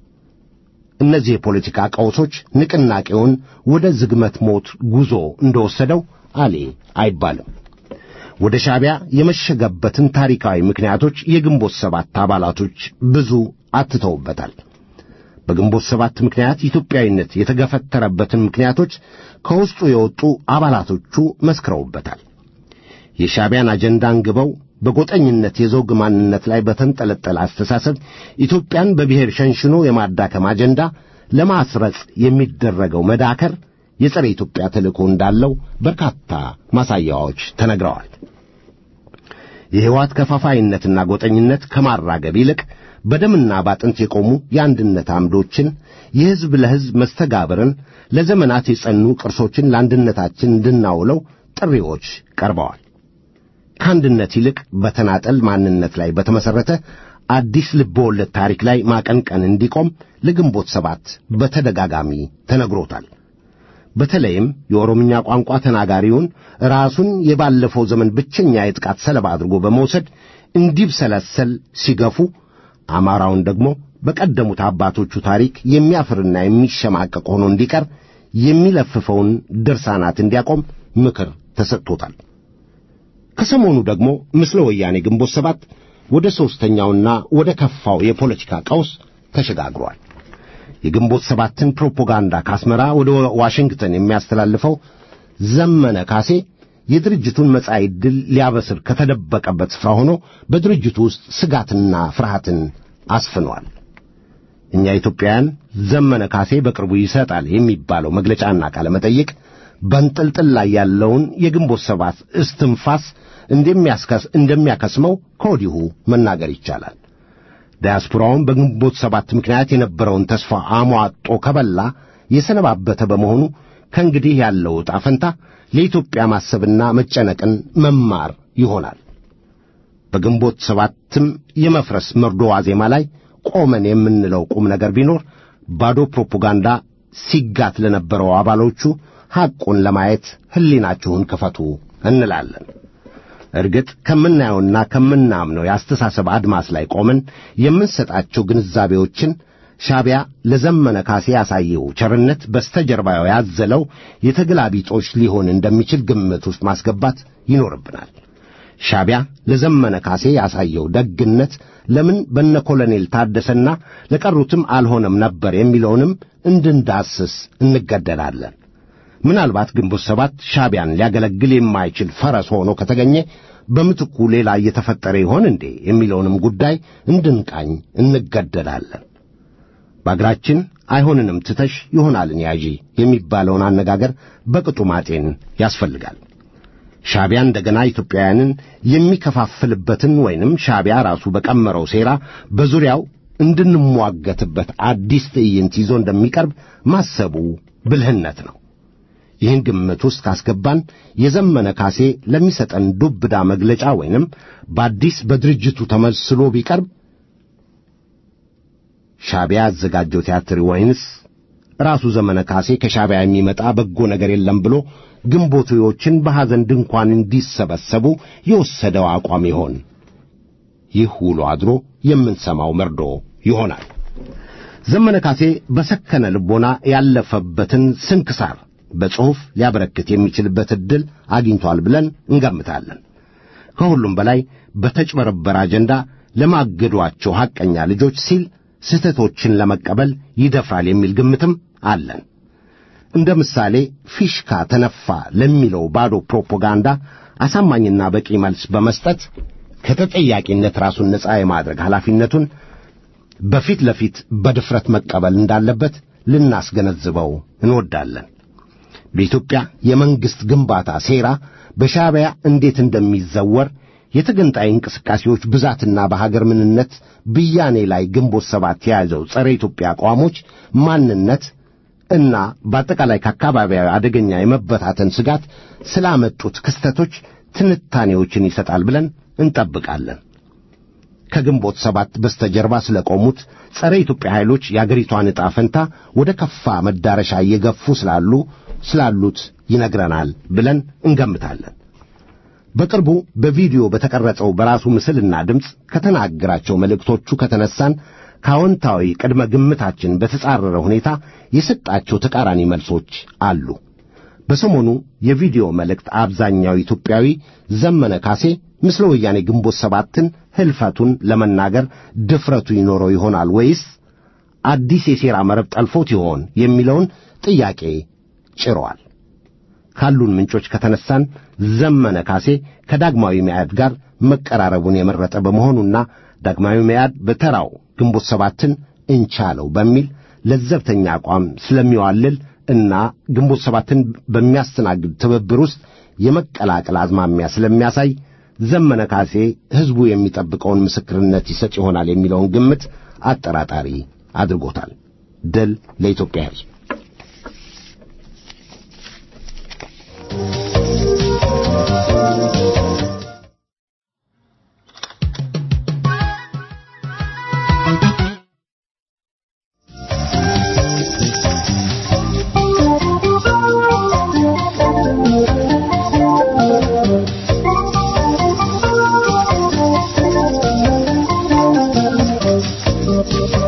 እነዚህ የፖለቲካ ቀውሶች ንቅናቄውን ወደ ዝግመት ሞት ጉዞ እንደወሰደው አሌ አይባልም። ወደ ሻዕቢያ የመሸገበትን ታሪካዊ ምክንያቶች የግንቦት ሰባት አባላቶች ብዙ አትተውበታል። በግንቦት ሰባት ምክንያት ኢትዮጵያዊነት የተገፈተረበትን ምክንያቶች ከውስጡ የወጡ አባላቶቹ መስክረውበታል። የሻዕቢያን አጀንዳ አንግበው በጎጠኝነት የዘውግ ማንነት ላይ በተንጠለጠለ አስተሳሰብ ኢትዮጵያን በብሔር ሸንሽኖ የማዳከም አጀንዳ ለማስረጽ የሚደረገው መዳከር የጸረ ኢትዮጵያ ተልእኮ እንዳለው በርካታ ማሳያዎች ተነግረዋል። የሕይወት ከፋፋይነትና ጎጠኝነት ከማራገብ ይልቅ በደምና ባጥንት የቆሙ የአንድነት አምዶችን፣ የሕዝብ ለሕዝብ መስተጋብርን፣ ለዘመናት የጸኑ ቅርሶችን ለአንድነታችን እንድናውለው ጥሪዎች ቀርበዋል። ከአንድነት ይልቅ በተናጠል ማንነት ላይ በተመሠረተ አዲስ ልበወለድ ታሪክ ላይ ማቀንቀን እንዲቆም ለግንቦት ሰባት በተደጋጋሚ ተነግሮታል። በተለይም የኦሮምኛ ቋንቋ ተናጋሪውን ራሱን የባለፈው ዘመን ብቸኛ የጥቃት ሰለባ አድርጎ በመውሰድ እንዲብሰለሰል ሲገፉ አማራውን ደግሞ በቀደሙት አባቶቹ ታሪክ የሚያፍርና የሚሸማቀቅ ሆኖ እንዲቀር የሚለፍፈውን ድርሳናት እንዲያቆም ምክር ተሰጥቶታል። ከሰሞኑ ደግሞ ምስለ ወያኔ ግንቦት ሰባት ወደ ሦስተኛውና ወደ ከፋው የፖለቲካ ቀውስ ተሸጋግሯል። የግንቦት ሰባትን ፕሮፓጋንዳ ከአስመራ ወደ ዋሽንግተን የሚያስተላልፈው ዘመነ ካሴ የድርጅቱን መጻኢ ዕድል ሊያበስር ከተደበቀበት ስፍራ ሆኖ በድርጅቱ ውስጥ ስጋትና ፍርሃትን አስፍኗል። እኛ ኢትዮጵያውያን ዘመነ ካሴ በቅርቡ ይሰጣል የሚባለው መግለጫና ቃለ መጠይቅ በንጥልጥል ላይ ያለውን የግንቦት ሰባት እስትንፋስ እንደሚያከስመው ከወዲሁ መናገር ይቻላል። ዲያስፖራውን በግንቦት ሰባት ምክንያት የነበረውን ተስፋ አሟጦ ከበላ የሰነባበተ በመሆኑ ከእንግዲህ ያለው ዕጣ ፈንታ ለኢትዮጵያ ማሰብና መጨነቅን መማር ይሆናል። በግንቦት ሰባትም የመፍረስ መርዶ ዋዜማ ላይ ቆመን የምንለው ቁም ነገር ቢኖር ባዶ ፕሮፓጋንዳ ሲጋት ለነበረው አባሎቹ ሐቁን ለማየት ሕሊናችሁን ክፈቱ እንላለን። እርግጥ ከምናየውና ከምናምነው የአስተሳሰብ አድማስ ላይ ቆመን የምንሰጣቸው ግንዛቤዎችን ሻዕቢያ ለዘመነ ካሴ ያሳየው ቸርነት በስተጀርባው ያዘለው የተገላቢጦሽ ሊሆን እንደሚችል ግምት ውስጥ ማስገባት ይኖርብናል። ሻዕቢያ ለዘመነ ካሴ ያሳየው ደግነት ለምን በነ ኮሎኔል ታደሰና ለቀሩትም አልሆነም ነበር የሚለውንም እንድንዳስስ እንገደዳለን። ምናልባት ግንቦት ሰባት ሻዕቢያን ሊያገለግል የማይችል ፈረስ ሆኖ ከተገኘ በምትኩ ሌላ እየተፈጠረ ይሆን እንዴ የሚለውንም ጉዳይ እንድንቃኝ እንገደዳለን። በአገራችን አይሆንንም ትተሽ ይሆናልን ያዢ የሚባለውን አነጋገር በቅጡ ማጤን ያስፈልጋል። ሻዕቢያ እንደገና ኢትዮጵያውያንን የሚከፋፍልበትን ወይንም ሻዕቢያ ራሱ በቀመረው ሴራ በዙሪያው እንድንሟገትበት አዲስ ትዕይንት ይዞ እንደሚቀርብ ማሰቡ ብልህነት ነው። ይህን ግምት ውስጥ ካስገባን የዘመነ ካሴ ለሚሰጠን ዱብዳ መግለጫ ወይንም በአዲስ በድርጅቱ ተመስሎ ቢቀርብ ሻዕቢያ ያዘጋጀው ቲያትር ወይንስ ራሱ ዘመነ ካሴ ከሻዕቢያ የሚመጣ በጎ ነገር የለም ብሎ ግንቦቴዎችን በሐዘን ድንኳን እንዲሰበሰቡ የወሰደው አቋም ይሆን? ይህ ውሎ አድሮ የምንሰማው መርዶ ይሆናል። ዘመነ ካሴ በሰከነ ልቦና ያለፈበትን ስንክሳር በጽሑፍ ሊያበረክት የሚችልበት ዕድል አግኝቷል ብለን እንገምታለን። ከሁሉም በላይ በተጭበረበረ አጀንዳ ለማገዷቸው ሐቀኛ ልጆች ሲል ስህተቶችን ለመቀበል ይደፍራል የሚል ግምትም አለን። እንደ ምሳሌ ፊሽካ ተነፋ ለሚለው ባዶ ፕሮፓጋንዳ አሳማኝና በቂ መልስ በመስጠት ከተጠያቂነት ራሱን ነፃ የማድረግ ኃላፊነቱን በፊት ለፊት በድፍረት መቀበል እንዳለበት ልናስገነዝበው እንወዳለን። በኢትዮጵያ የመንግሥት ግንባታ ሴራ በሻዕቢያ እንዴት እንደሚዘወር የተገንጣይ እንቅስቃሴዎች ብዛትና በሀገር ምንነት ብያኔ ላይ ግንቦት ሰባት የያዘው ጸረ ኢትዮጵያ አቋሞች ማንነት እና በአጠቃላይ ከአካባቢያዊ አደገኛ የመበታተን ስጋት ስላመጡት ክስተቶች ትንታኔዎችን ይሰጣል ብለን እንጠብቃለን። ከግንቦት ሰባት በስተጀርባ ስለቆሙት ጸረ ኢትዮጵያ ኃይሎች የአገሪቷን ዕጣ ፈንታ ወደ ከፋ መዳረሻ እየገፉ ስላሉ ስላሉት ይነግረናል ብለን እንገምታለን። በቅርቡ በቪዲዮ በተቀረጸው በራሱ ምስልና ድምፅ ከተናገራቸው መልእክቶቹ ከተነሳን ከአዎንታዊ ቅድመ ግምታችን በተጻረረ ሁኔታ የሰጣቸው ተቃራኒ መልሶች አሉ። በሰሞኑ የቪዲዮ መልእክት አብዛኛው ኢትዮጵያዊ ዘመነ ካሴ ምስለ ወያኔ ግንቦት ሰባትን ሕልፈቱን ለመናገር ድፍረቱ ይኖረው ይሆናል ወይስ አዲስ የሴራ መረብ ጠልፎት ይሆን የሚለውን ጥያቄ ጭረዋል። ካሉን ምንጮች ከተነሳን ዘመነ ካሴ ከዳግማዊ መያድ ጋር መቀራረቡን የመረጠ በመሆኑና ዳግማዊ መያድ በተራው ግንቦት ሰባትን እንቻለው በሚል ለዘብተኛ አቋም ስለሚዋልል እና ግንቦት ሰባትን በሚያስተናግድ ትብብር ውስጥ የመቀላቀል አዝማሚያ ስለሚያሳይ ዘመነ ካሴ ሕዝቡ የሚጠብቀውን ምስክርነት ይሰጥ ይሆናል የሚለውን ግምት አጠራጣሪ አድርጎታል። ድል ለኢትዮጵያ ሕዝብ።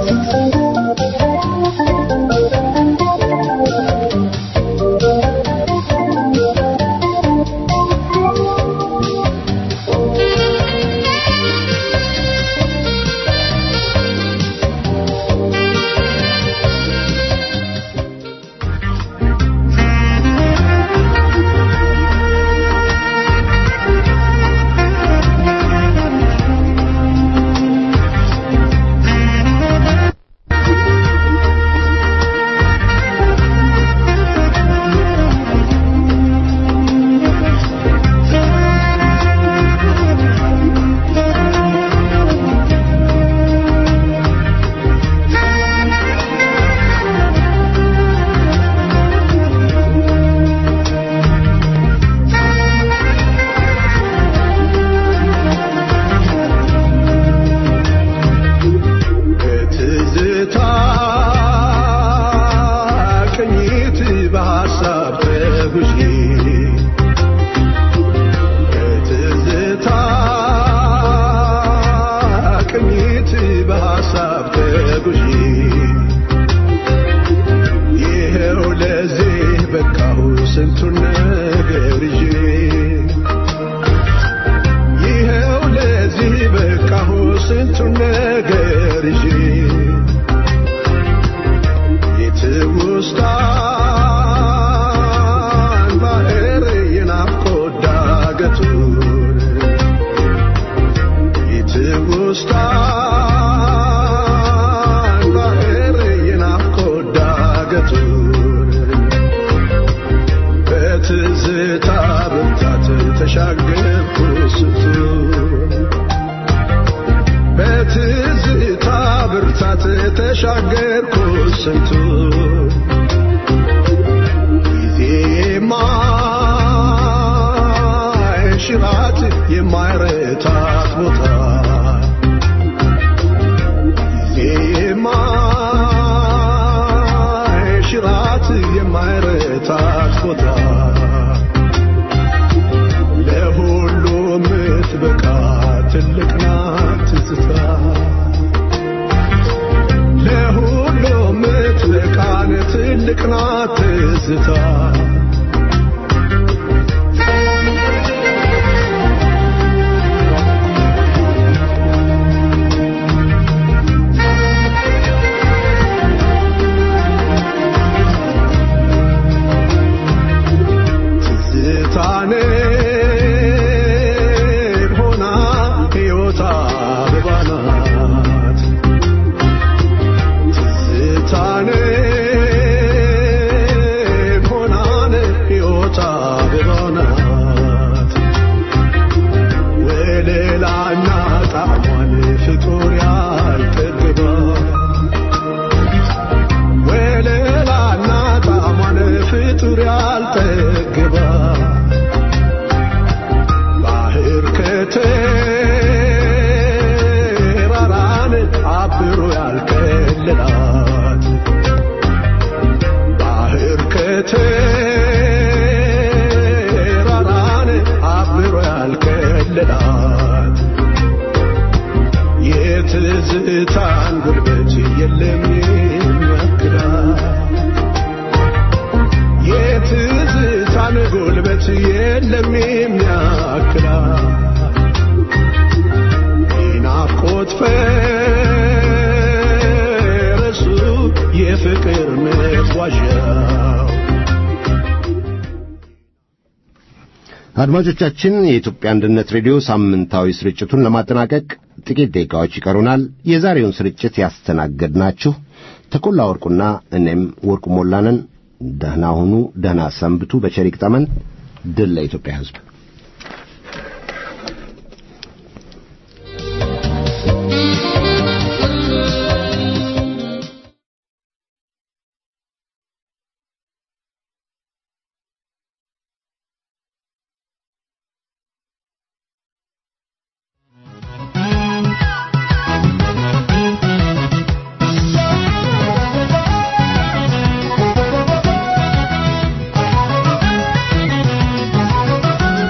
በትዝታ ቅኝት በሐሳብ ተጉዤ በትዝታ ቅኝት በሐሳብ ተጉዤ ይኸው ለዚህ በቃሁ ስንቱን ነገር ይዤ ይኸው ለዚህ በቃሁ ስንቱን ነገር ይዤ የትውስታን ባህር የናፍቆት ዳገቱን የትውስታን ባህር የናፍቆት ዳገቱን በትዝታ ብርታት ተሻገርኩ ስንቱን በትዝታ ብርታት ተሻገርኩ ስንቱን ጊዜ የማይሽራት የማይረታት ቦታ ጊዜ የማይሽራት የማይረታት ቦታ ለሁሉ ምትበቃ ትልቅ ናት ትዝታ ለሁሉ ምትበቃን ትልቅ ናት ትዝታ ትዝታን ሆና ሕይወት አበባ ናት ትዝታን ሆናን ሕይወት አበባ ናት ወለላና ጣዕሟን ፍጡር ያልጠግባ ወለላና ጣዕሟን ፍጡር ያልጠግባ ባህር ከተራራን አብሮ ያልከለላት ባህር ከተራራን አብሮ ያልከለላት የትዝታን ጉልበት የለም የሚያክላት የትዝታን ጉልበት የለም የሚያክላት የናፍቆት ፈረሱ የፍቅር መጓዣው አድማጮቻችን የኢትዮጵያ አንድነት ሬዲዮ ሳምንታዊ ስርጭቱን ለማጠናቀቅ ጥቂት ደቂቃዎች ይቀሩናል። የዛሬውን ስርጭት ያስተናገድናችሁ ተኮላ ወርቁና እኔም ወርቁ ሞላንን። ደህና ሁኑ፣ ደህና ሰንብቱ። በቸር ይግጠመን። ድል ለኢትዮጵያ ሕዝብ። Thank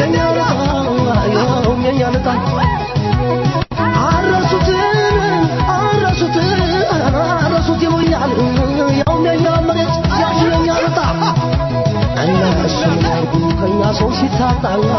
የኛ ያውም የኛ ልጣ አረሱት አረሱት አረሱት ይሉኛል ያውም የኛ መሬት ያውም የኛ ልጣ እነሱ ያርጉ ከኛ ሰው ሲታጣ